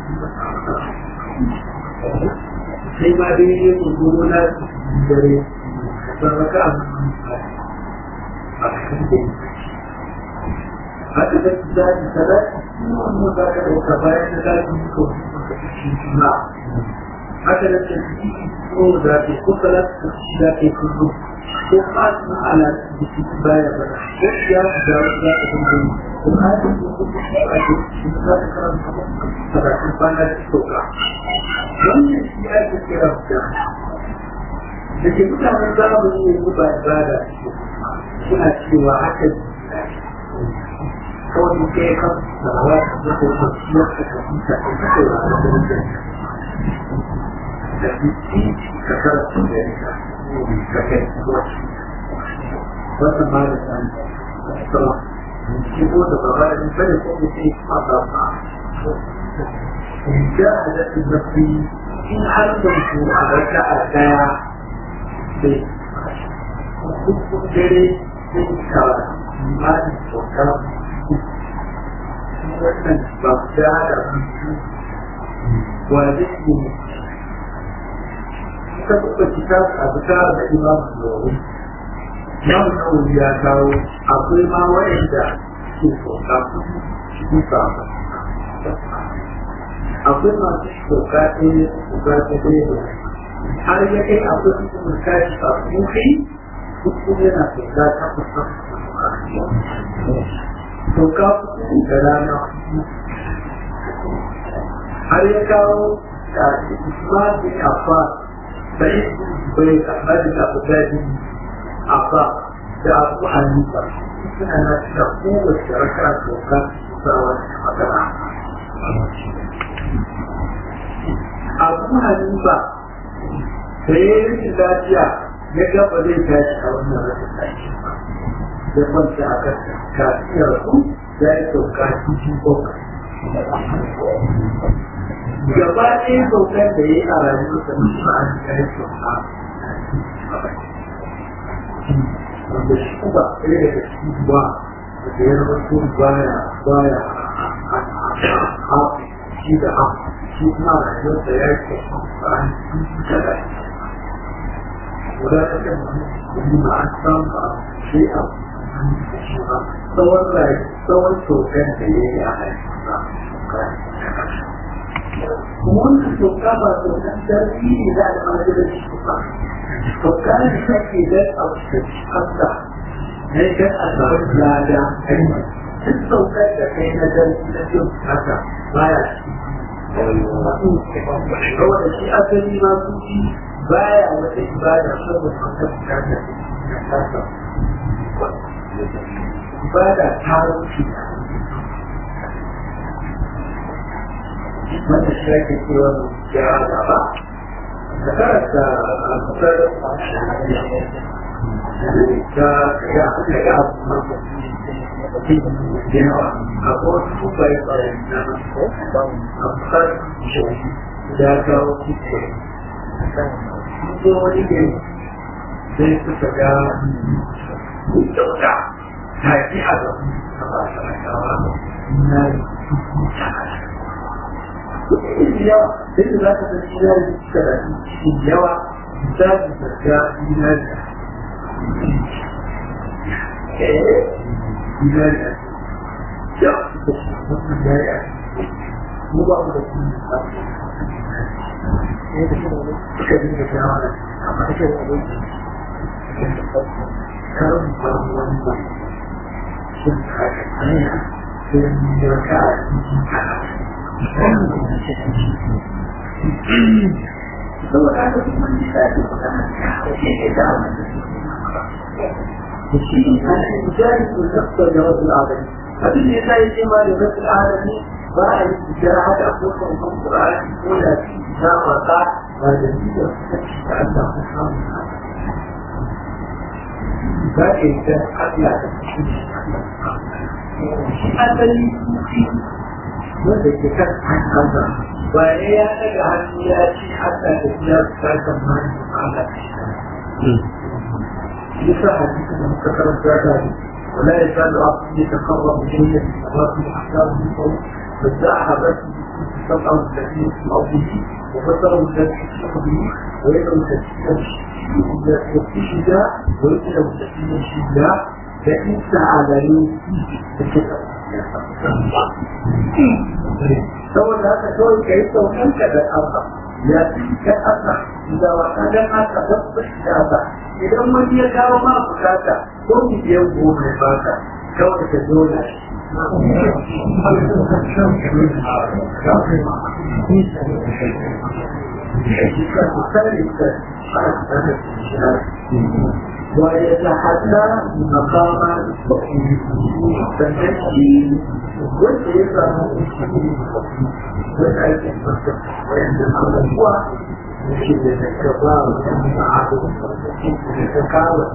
sai ma dai ne tsoro na dare sarraka a cikin da haka da su zaɓi salati kuma za ka ɗauka bayan da zaɓi ko ka fi juna haka da tafi ko za ka ko salati ko shi za ka yi kullum ko fasu ala da shi baya ba ko ya ku da wasu za ka kullum ko haka ko kuma shi a ke shi za ka karanta salatin bana da sauka wannan shi ake kira da da ke mutanen zamani yanzu ba ibada suna cewa haka kawai ke kan sarawa da ko kwanciyar da ka fita ko ka kai wa da wajen da biki ka karatu da yanka ka kai wasu wata ma da san sama shi ko da ba ba da bane ko da ke fata ba in ja da nafi in har da ku a raka a daya sai duk dare sai ka imani kyauta wannan ba da da mutu wa zai yi ka kuka kita a fita da imam nawawi imam nawawi ya kawo akwai ma wa'anda ke kyauta su ka akwai masu kyauta ɗaya kyauta ɗaya har ya kai akwai su kashi a muhi duk yana kyauta ta kusa to ka da rana har ya kawo da Usman bin Affan bai bai Ahmad bin Abu Dhabi Affan da Abu Hanifa suna na da kowace raka to ka sa wani magana Abu Hanifa da ya yi lafiya ya gaba zai tashi a wannan rashin tashi da kwanta a kan kafiyar su ya yi sauka cikin bakwai. Gaba ɗaya saukar da ya yi a rayuwar da mutum an ya yi sauka. Wanda shi kuma ɗaya daga cikin ruwa da ya rasu baya baya hafi shi da hafi shi kuma rayuwar da ya yi sauka a cikin kada. Wadatar da mutum ma an samu shi'a tsawon rai tsawon tokan da ya yi a haifuwa wannan toka ba tokan sarki ne za a kama da shi ba toka ne da ke da tsafta ne kan a samu lada aiki duk saukar da kai na sarki na jin haka baya saboda shi asali ma su ci baya wata ibada saboda saukar da kasa ibada ta wuce wanda shi ake cewa ya gaba da karanta alfasar ta ga ga ga yawa a wasu bai bai na alfasar ya kawo kuke ko wani ne sai suka ga kyauta ta ji a ga a ba ta rakawa na yawa sai da za ka san shi yari suka da shi yawa za su zarga dinari dinari a yawa suka shi wannan yari a mu ba mu da kuma suka dinga shawara amma ake da abinci karin faru wani ba sun kare hanya sun yi raka a cikin saboda haka kuma ni sa ke magana da ke ke da wani da shi ne ana yin jari ko nafsa da wasu adami abin da ya sa ya ce ma da wasu adami ba a yi tijara haka a kofar kan ƙura'ani ko da shi ta mata ba da ni da suka ci da Allah ko samun za ka yi ta Allah da shi shi asali sufi wanda ke kan hannunsa ba ne ya daga hannu ya ci haka da ya ta kan hannu Allah yasa hadisi da muka karanta da ni ولا يزال عبد يتقرب اليه بالصلاه واحكام الصوم فالساحه سبعه وثلاثين في ارضه وبصره الذي في ارضه ويده التي في الشجاع ويده التي في الشجاع فان سعى له في الكتاب saboda haka kawai ka yi saukanka da Allah ya fi ka Allah da wata dan haka tabbas da Allah idan wani ya kawo ma bukata ko biyan goma ya baka kawai ka zo da shi ويتحدى مقام فالتشكيل والإيقاع والأيدي وعندما هو يجب أن يتكبر يتكاوى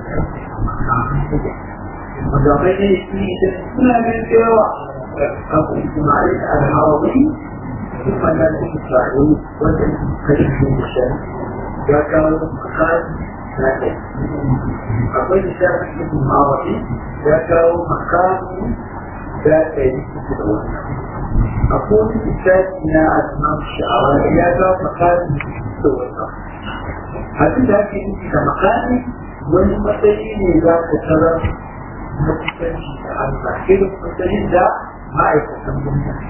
وضعين سنة من سوى أبو إسماعيل العربي ثم لا تسمعون وتنكشفون الشمس ذكر مقال لكن akwai littafin ibn arabi ya kawo makamu da ɗari uku da wannan akwai wani littafi na asmam sha'awa ya kawo makamu da wannan abin da ake nufi da makami wani matsayi ne za ka tarar na kusanci da Allah irin matsayin da ma'aikatan gwamnati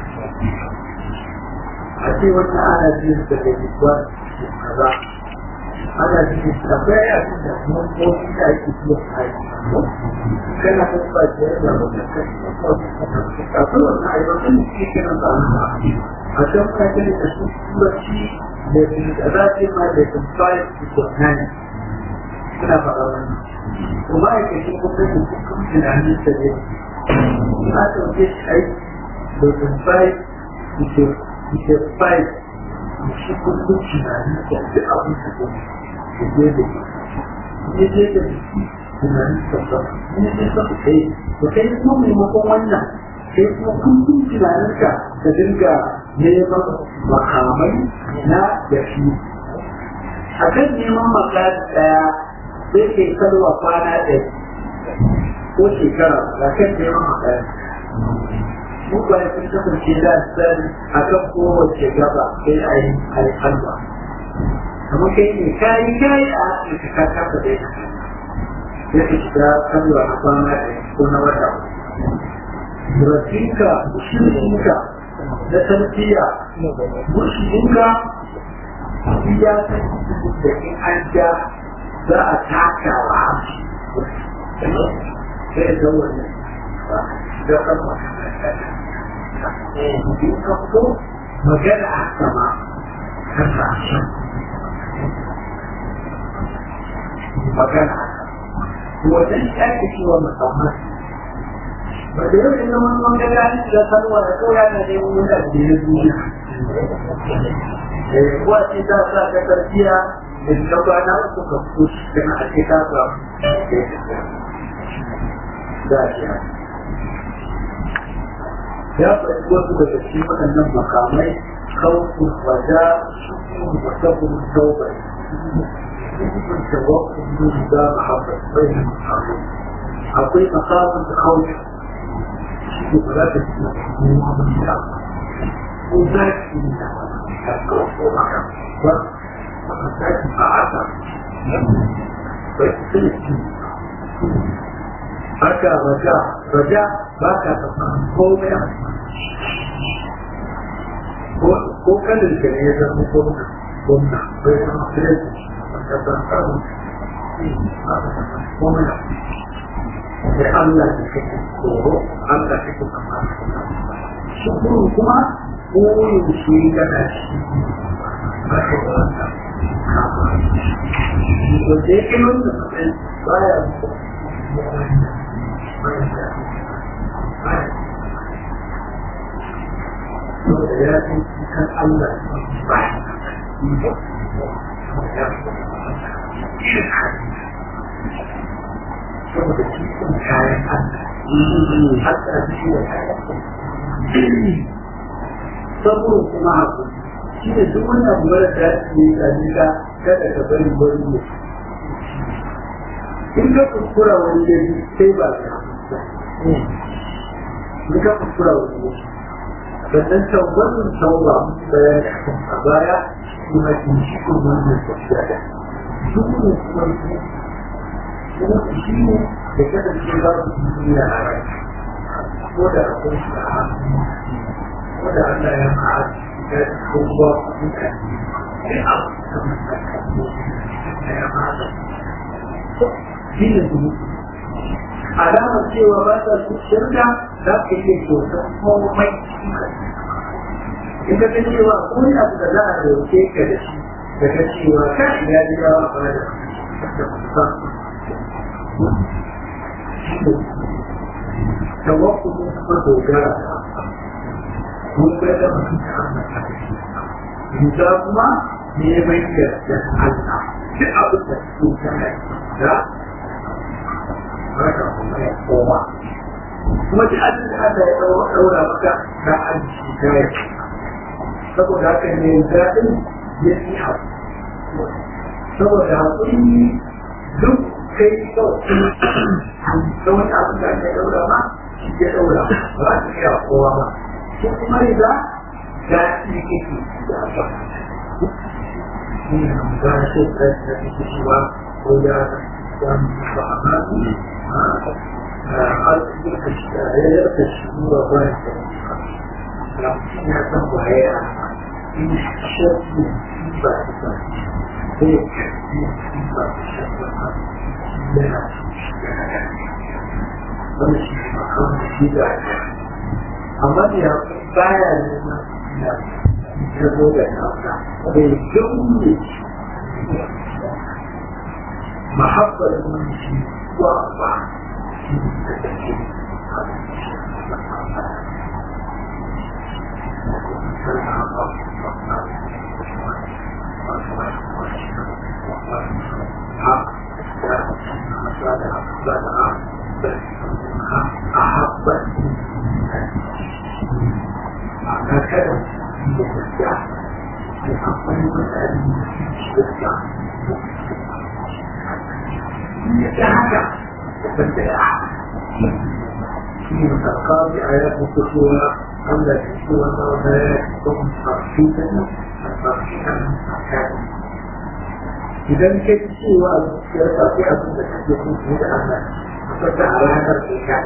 a ce wannan ana jin da da kaza ana cikin akwai abin da mamoki da ake biya aiki kana kan ba ce da mutum akwai wannan aibatan da suke kiran ba a can ka gani da su turanci da za ce ma da compliance to compliance suna faɗa wannan kuma aikacin gwamnati kuma tunanin sa ne ina ɗauke shi aiki da compliance to compliance shi kullum tunanin sa duk abin da gwamnati je da ne je da tunanin sabba ne je sa ku kai to kai kuma maimakon wannan sai kuma kullum tunaninka ka dinga neman makamai na yafi a kan neman makasi ɗaya sai ke kalwa kwana ɗaya ko shekara ga kan neman makasi mutane sun kasance da sani a kan kowace gaba sai a yi alhalwa kamar kai ne kayi kayi a afirka ka kasa da ya ya ka shiga kalwa na kwana da ko na wata rafinka mushirinka na tarbiyya mushirinka ya san da in an ja za a taka wa hamshi sai da wannan da kan in ka fito magana a sama kan sashen magana wajen ake cewa musamman ba da yau ina wani wanda ya yi da kalwa da kawai yana neman wani da ya duniya kuwa ce ta sa ka tarbiya da ta kwana uku ka fito kana a ce ta sa da ya ya faɗi wasu daga cikin waɗannan makamai kawai waja shukuru da sabbin taubai التوقف ده محبة بين المحبة أقول مقام الخوف شيء ثلاثة وذاك وذاك أعطى haka raja raja ba ka tafa komai ko kanin ka ne ya zama gwamna gwamna bai zama fiye da Allah da kake tsoro Allah da kake kama shukuru kuma koyin shi gana shi ba ka da wata kama to da yake nuna mutum baya da ya fi kan Allah ba saboda cikin kayan Allah hatta shi da kayan saboda kuma haku shi da duk wani abu mara da ne da nika kada ka bari wani ne in ka kuskura wani ya ji sai ba ka in ka kuskura wani ya ji sannan tawbatin tauba bayan a baya kuma in shi kuma wannan tafiya da duk ne kuma kuma shi ne da kasance za su yi a rai ko da akwai shi a hannu ko da Allah ya ma'a ya kuma mutane sai a kuma da ya ma'a shi ne su alamar cewa ba ta su shirya za ka iya kyautar komai in ka san cewa ko ne abu da za a dauke ka da shi daga cewa ka ya ji ya ba da da kusa tawakkulu kuma dogara mun ga da mutum ta amma ta shi Yuza kuma neman yardar Allah duk abin da su tana da haka kuma ya koma kuma duk abin da Allah ya ɗaura maka na arziki ta yi saboda haka ne daɗin ya fi haƙu saboda haƙuri duk kai kawai da wani abin da ya ɗaura ma shi ya ɗaura ba za ka iya kowa ba ko kuma riga daɗi kake da ba shi ne ba shi da ya fi cewa ko ya samu ba a ma يرتش نور الله لكن يكون وهي إن شد بعد ذلك لا ونشي مقام الشدة أما يا بايا لنا يقول لنا بالجملة محبة المنشي وأربعة القاضي آيات الكسوة أما الكسوة ولا يكون ترشيدا ترشيدا إذا كنت سوى يستطيع أن تكون هذا الأمر فتح على هذا الكتاب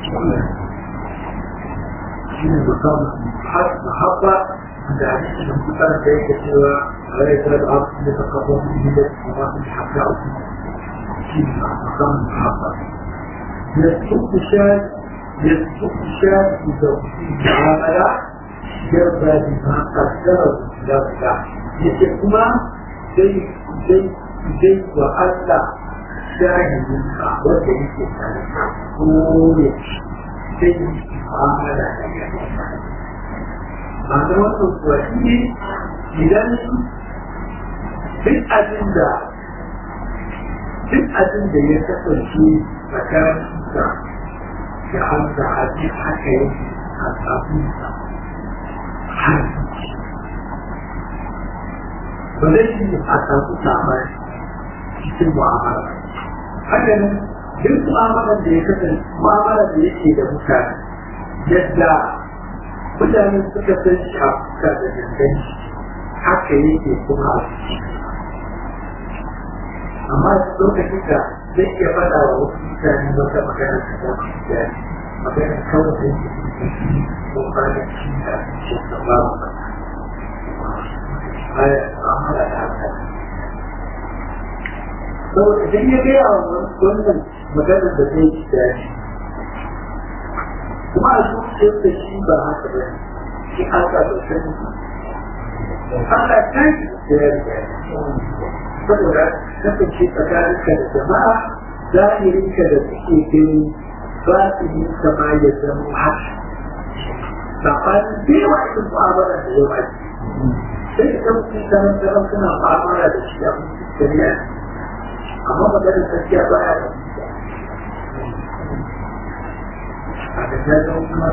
شنو مقام محبة عند عديد من كتاب ذلك سوى لا يزال الأرض يتقبل من هدى وما في حقه شنو مقام المحبة يسوق الشاذ يسوق الشاب بتوحيد المعاملة يرضى بما قدره له يسمى زي زي زي وألا شاهد وجه الإنسان كل زي معاملة معنى وأنه إذا duk abin da duk abin da ya kasance tsakanin da da an da haɗe haka yake a tsafinsa har ba zai yi a tsafi samar cikin mu'amala haka nan duk mu'amalar da ya kasance mu'amalar da yake da mutane yadda mutane suka san shi a fuska da danganci haka yake kuma a ciki amma lokacin da zai iya faɗa wa wasu mutane wata magana ta zama da magana kawai da yake ko bayan shi da shi da ba mu ba aya amala da haka saboda idan ya gaya wa wannan magana da zai ci da shi kuma a zuciyar da shi ba haka ba shi haka da sani haka ta yi da ya riga saboda kasance tsakaninka da jama'a zahirinka da suke gani ba su yi kama ya zama haka saɓanin da yawa irin mu'amala da yawa ce sai ka kan kuɗi sanar da ran suna mu'amala da shi a mutum shari'a amma maganar gaskiya ba ya da a da ta zama kuma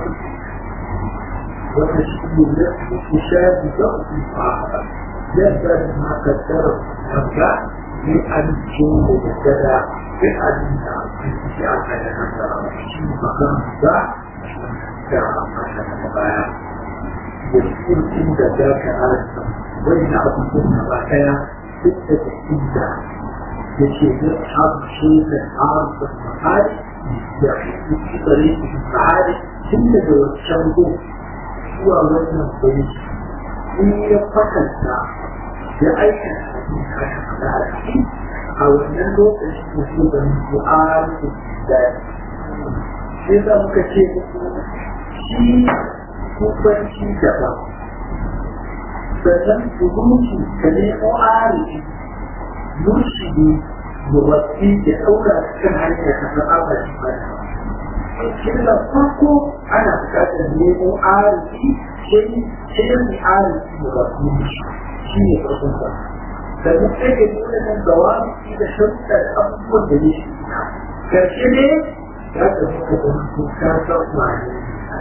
wata shi ne da su shafi da su mu'amala yadda ma kaddara kanka sai an ce da daddada sai an da sai an kai da kanka shi makan da da amfani da baya da cikin da za ka arsa wani na abubuwan da ba daya duk da cikin da ya ce da abu shi da arsa mahari da shi tsare shi mahari tun daga wancan go zuwa wannan guri in ya kwatanta ya aikata abin da aka faɗa a ciki a wannan lokacin da su da mu'arfi da shi yasa muka ce shi kubanci daban sannan kubanci ka nemo arifi murshidi mubatti ya ɗaura kan hanyar ka san abadi bada shi da farko ana buƙatar nemo arifi sai sai mu arifi mubatti shi ne farkon ba sannan sai ka nuna nan gawamiki da sharuɗa da abubuwan da ya shi karshe ne ya ta muka zama ko ka san wane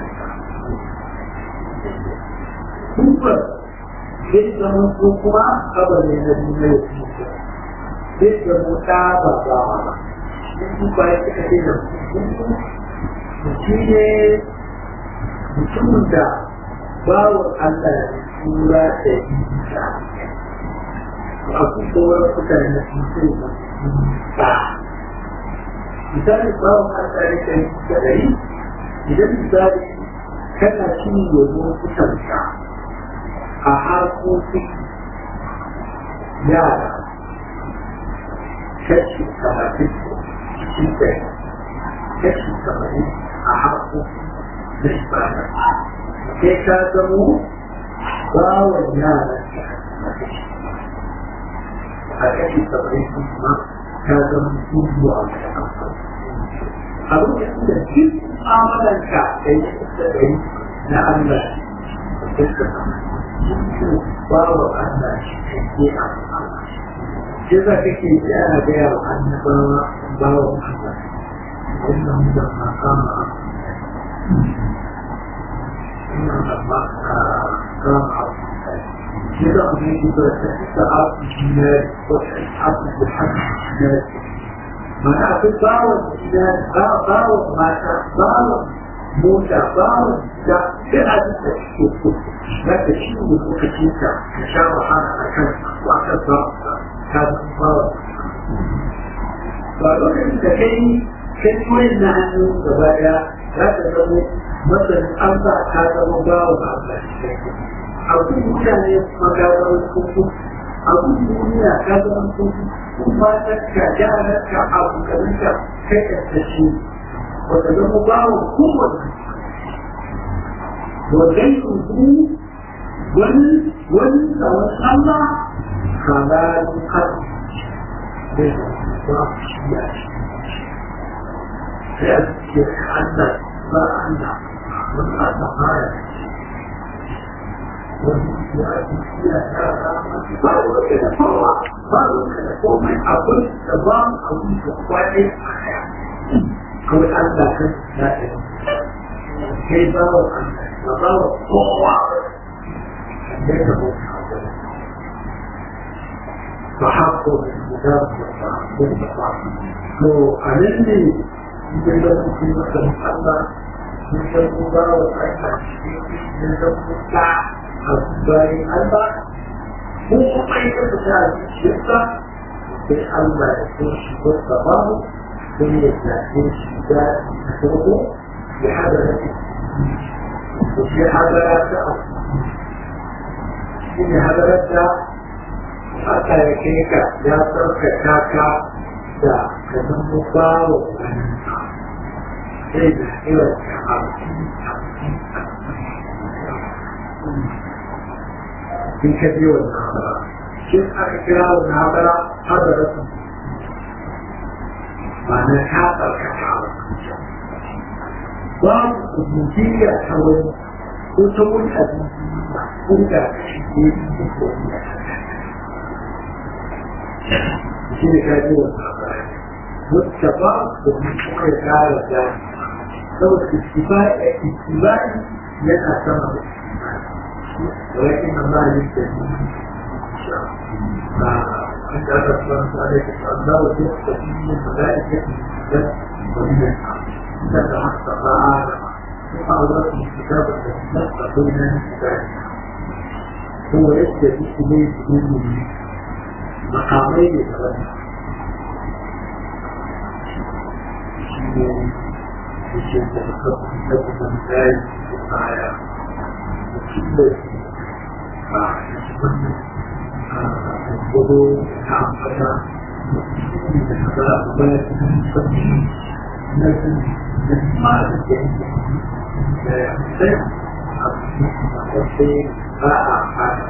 Kuma zai zama ko kuma kabari na duniya ya fi zai zama ta ba ba ba. Yanzu ba ya suka ce da mutum shi ne mutumin da bawon Allah ya tura da isa. Aku sauran mutane na cikin ba. Misali bawon Allah ya kai da rai, idan misali kana cin yanzu kusanka a harkokin yara kashi talatin cikin ɗaya kashi tamanin a harkokin da ibada sai ka zamo bawan yara a kashi tamanin kuma ka zama dubu a a lokacin da duk amalanka da yi da yi na Allah da suka bawa Allah shi ke a Allah shi za ka ke ji ana gaya wa annabawa bawa Allah wannan da makama ina da makama shi za mu yi da ta abu ne wata abu da haka ne mana akwai bawon gida bawon mata bawon mota bawon da duk abin da suke so za ka ci da lokacin ka ka sha wahala a kan ko a kan bawon ka ka zama bawon ba lokacin da kai kai koyin na hannu gaba daya za ka zama masanin an ba ka zama bawon a kan abin mutane magana kuku abin duniya ka zama kuku matarka yaranka abokananka kai ƙarƙashi wata zama bawa kowane wajen kuku wani wani tsawon Allah halalin har zai ba shi ya shi sai a ce Allah ba Allah wani Allah ba ya wani ya ya ya ba wani da kowa ba wani da komai abin da ba abin da kwaɗe a kaya kawai Allah kan ya ɗaya kai ba wa Allah ba ba wa kowa ne da mutu ba haƙo da guda da ba to a nan ne idan da mutu masa Allah mun san ko ba wa Allah mun san ko ta a bayan Allah ko kuma ita ta ta zuciyarsa sai Allah ya so shi ko sababu don ya zaɓe shi da farko ya haɗa da ko shi hadara ta a shi ne hadarar da aka ya kai ka ya tsarkaka ka da ka zama bawa wani sai da irin ka in ka biyo wannan hadara shi aka kira wannan hadara hadara su ma'ana ta tsarkaka babu kubutiyya ta wani ko ta wani abinci ko da shi ne da ko shi ne ka biyo wannan hadara wacce ba da kuma ya kara da saboda istibai yana sama da ولكن الله يستجيب عند هذا الصلاة عليك الله يخطئ من الملائكة الجد ومن الحق إذا تحقق عالم وأورث الكتاب الذي نطق بين الكتاب هو يستجيب إليه بدون مقامين ثلاثة ce da suka da kuma zai baya da cikin a wannan gudu ta amfata da suka bayar da sabbi na sun da masu ke da ya sai a sai ba a fata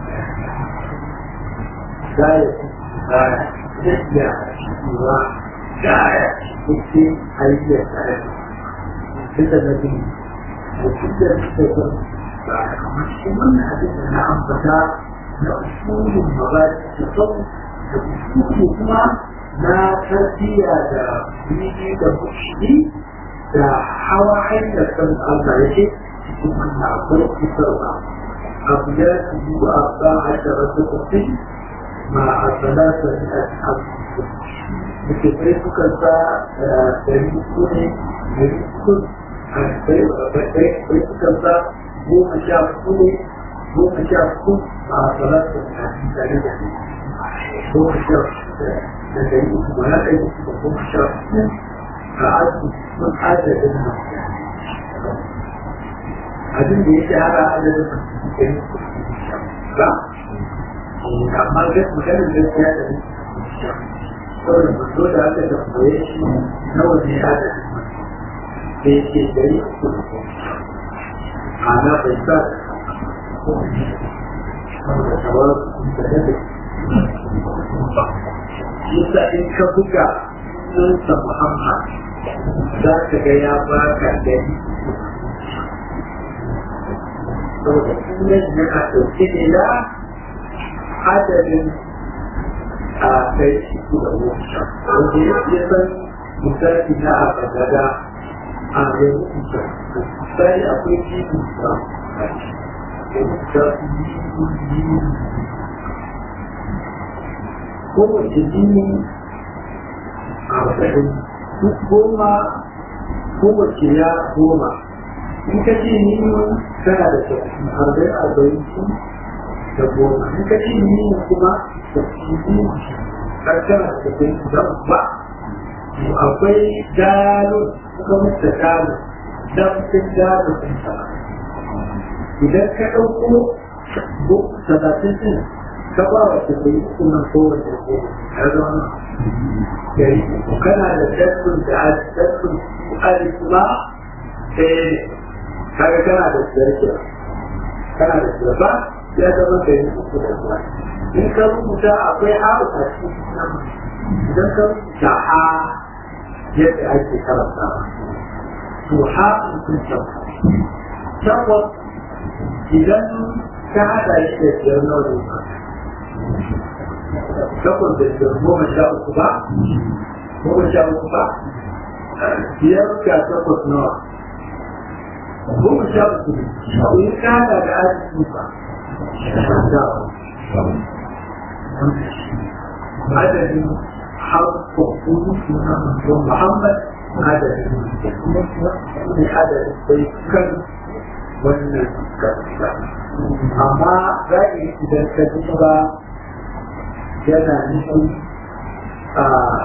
zai zai tafiya cewa gaya cikin hanyar tare da na biyu da cikin suka ba kamar shi wannan abin da na ambata na usulun mabaji da sau da usulu kuma na tarbiyya da bidi da mushri da hawa hanyar san Allah ya ce cikin wannan akwai fitarwa abu ya ci wa abba a sharafi kusur ma a salata da ashabu littattafai suka sa dari uku ne dari uku a bai suka sa goma sha uku ne goma sha uku a salatu da tare da ne goma sha uku da dari uku ba na ɗaya uku da goma sha uku a aji sun adadin nan abin da ya shahara adadin nan dari uku ba amma maganin gaskiya da ne saboda mutu da aka tambaye shi nawa ne adadin da yake dari uku da ana bai sa saboda shawar da yadda yasa in ka buga sunansa muhammad za ka ga ya baka gani saboda sunan yana ɗauke ne na adadin a kai shi da wuta wanda ya san misali na a bagada a yanzu da misali akwai jini da da kowace jini a wadadin duk goma kowace ya goma in ka ce ni tana da tafi arba'in arba'in da goma in ka ce ni kuma tafi karshen da ke da ba akwai dalo suka mutu dalo damfin dalo ɗin sa idan ka ɗauko talatin ɗin ka ba wa ta bai kuma kowace ko ya zama gari kana da dassun da dassun ali kuma ɗaya ne kaga kana da zarkiya kana da zarba ya zama gari uku da zuwa in ka rubuta akwai haru a cikin nan idan ka rubuta ha yadda ake karanta to ha sun tabbata tabbas idan ka haɗa shi da biyar na wani ba takwas da biyar goma sha uku ba goma sha uku ba biyar ga takwas nawa goma sha uku in ka haɗa da arziki ba adadin harko kudu suna manzon Muhammad adadin ne adadin bai kan wannan gaskiya amma za yi idan ka duba yana nufin a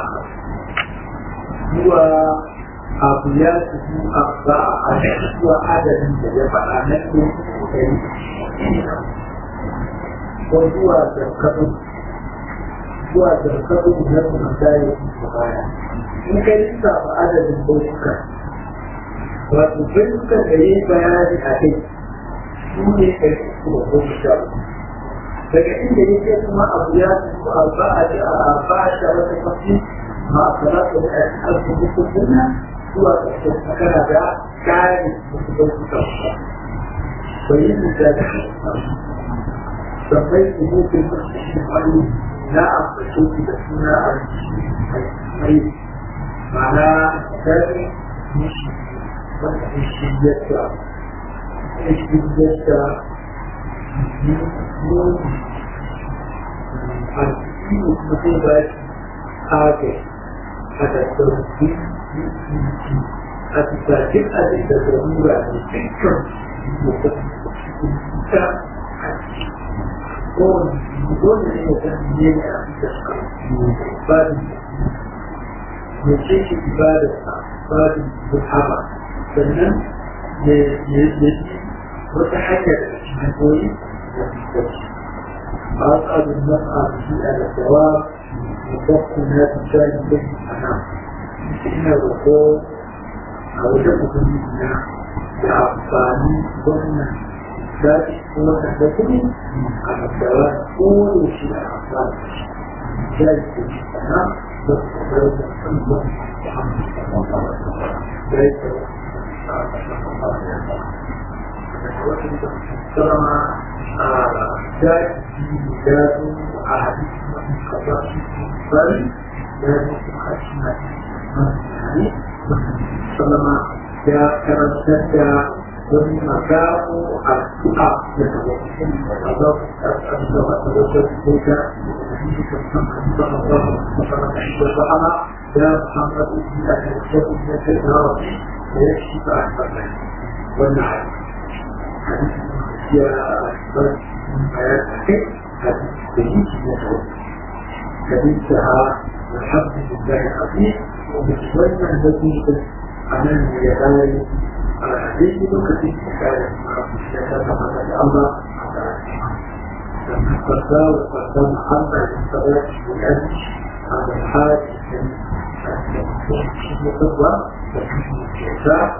zuwa abu ya su a ba a zuwa adadin da ya faɗa na ɗaya ko zuwa zarkabin zuwa zarkabin na kuma daya da baya in kai lissafa adadin bautuka wato bautukan da ya yi bayani a kai su ne kai su da goma sha daga inda ya ce kuma abu ya su a ba a da a ba a da wata kwafi ma a salatu da a cikin alfahukun zuwa ƙarshen kana da kare wasu bautuka bai yi misali sabai su mutu wani na ambace su da suna a mai mana gari mishi wanda ya shi yadda ya shi yadda nuni a cikin mutum ba shi ake a da sauki a bisa duk abin da zarura ne dukkan mutum ta dole ne ya san ne a ba ya ce shi ibada ibada muhabba sannan ya yi wata hanya da cikin hanyoyi da fuskanci أصعب المسعى في الدوام وضبط الناس الثاني به الأمام إن الرسول أو جبه منا بعفاني ضمن ذات هو تحدثني عن الدوام كل شيء أفضل ذلك الأمام ضبط ذلك الأمام محمد صلى الله عليه وسلم ذلك السلام ذات ذات عهد قضاء بل ذات خشمة سلم يا كرمتك ومن مكاه الثقة يتوقف الأضاف أتوقف بك صلى الله عليه وسلم يا محمد بن أهل الشيخ بن العربي ويكشف أحمد والنعم يا أحمد كبيرها والحمد لله العظيم وبتتمنى التي أمام يداي على هذه الوقت كانت الله لما قدام وقدام محمد الصلاة والأمن على الحاج الخطوة وحسن الشفاء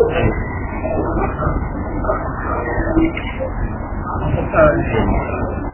Amin.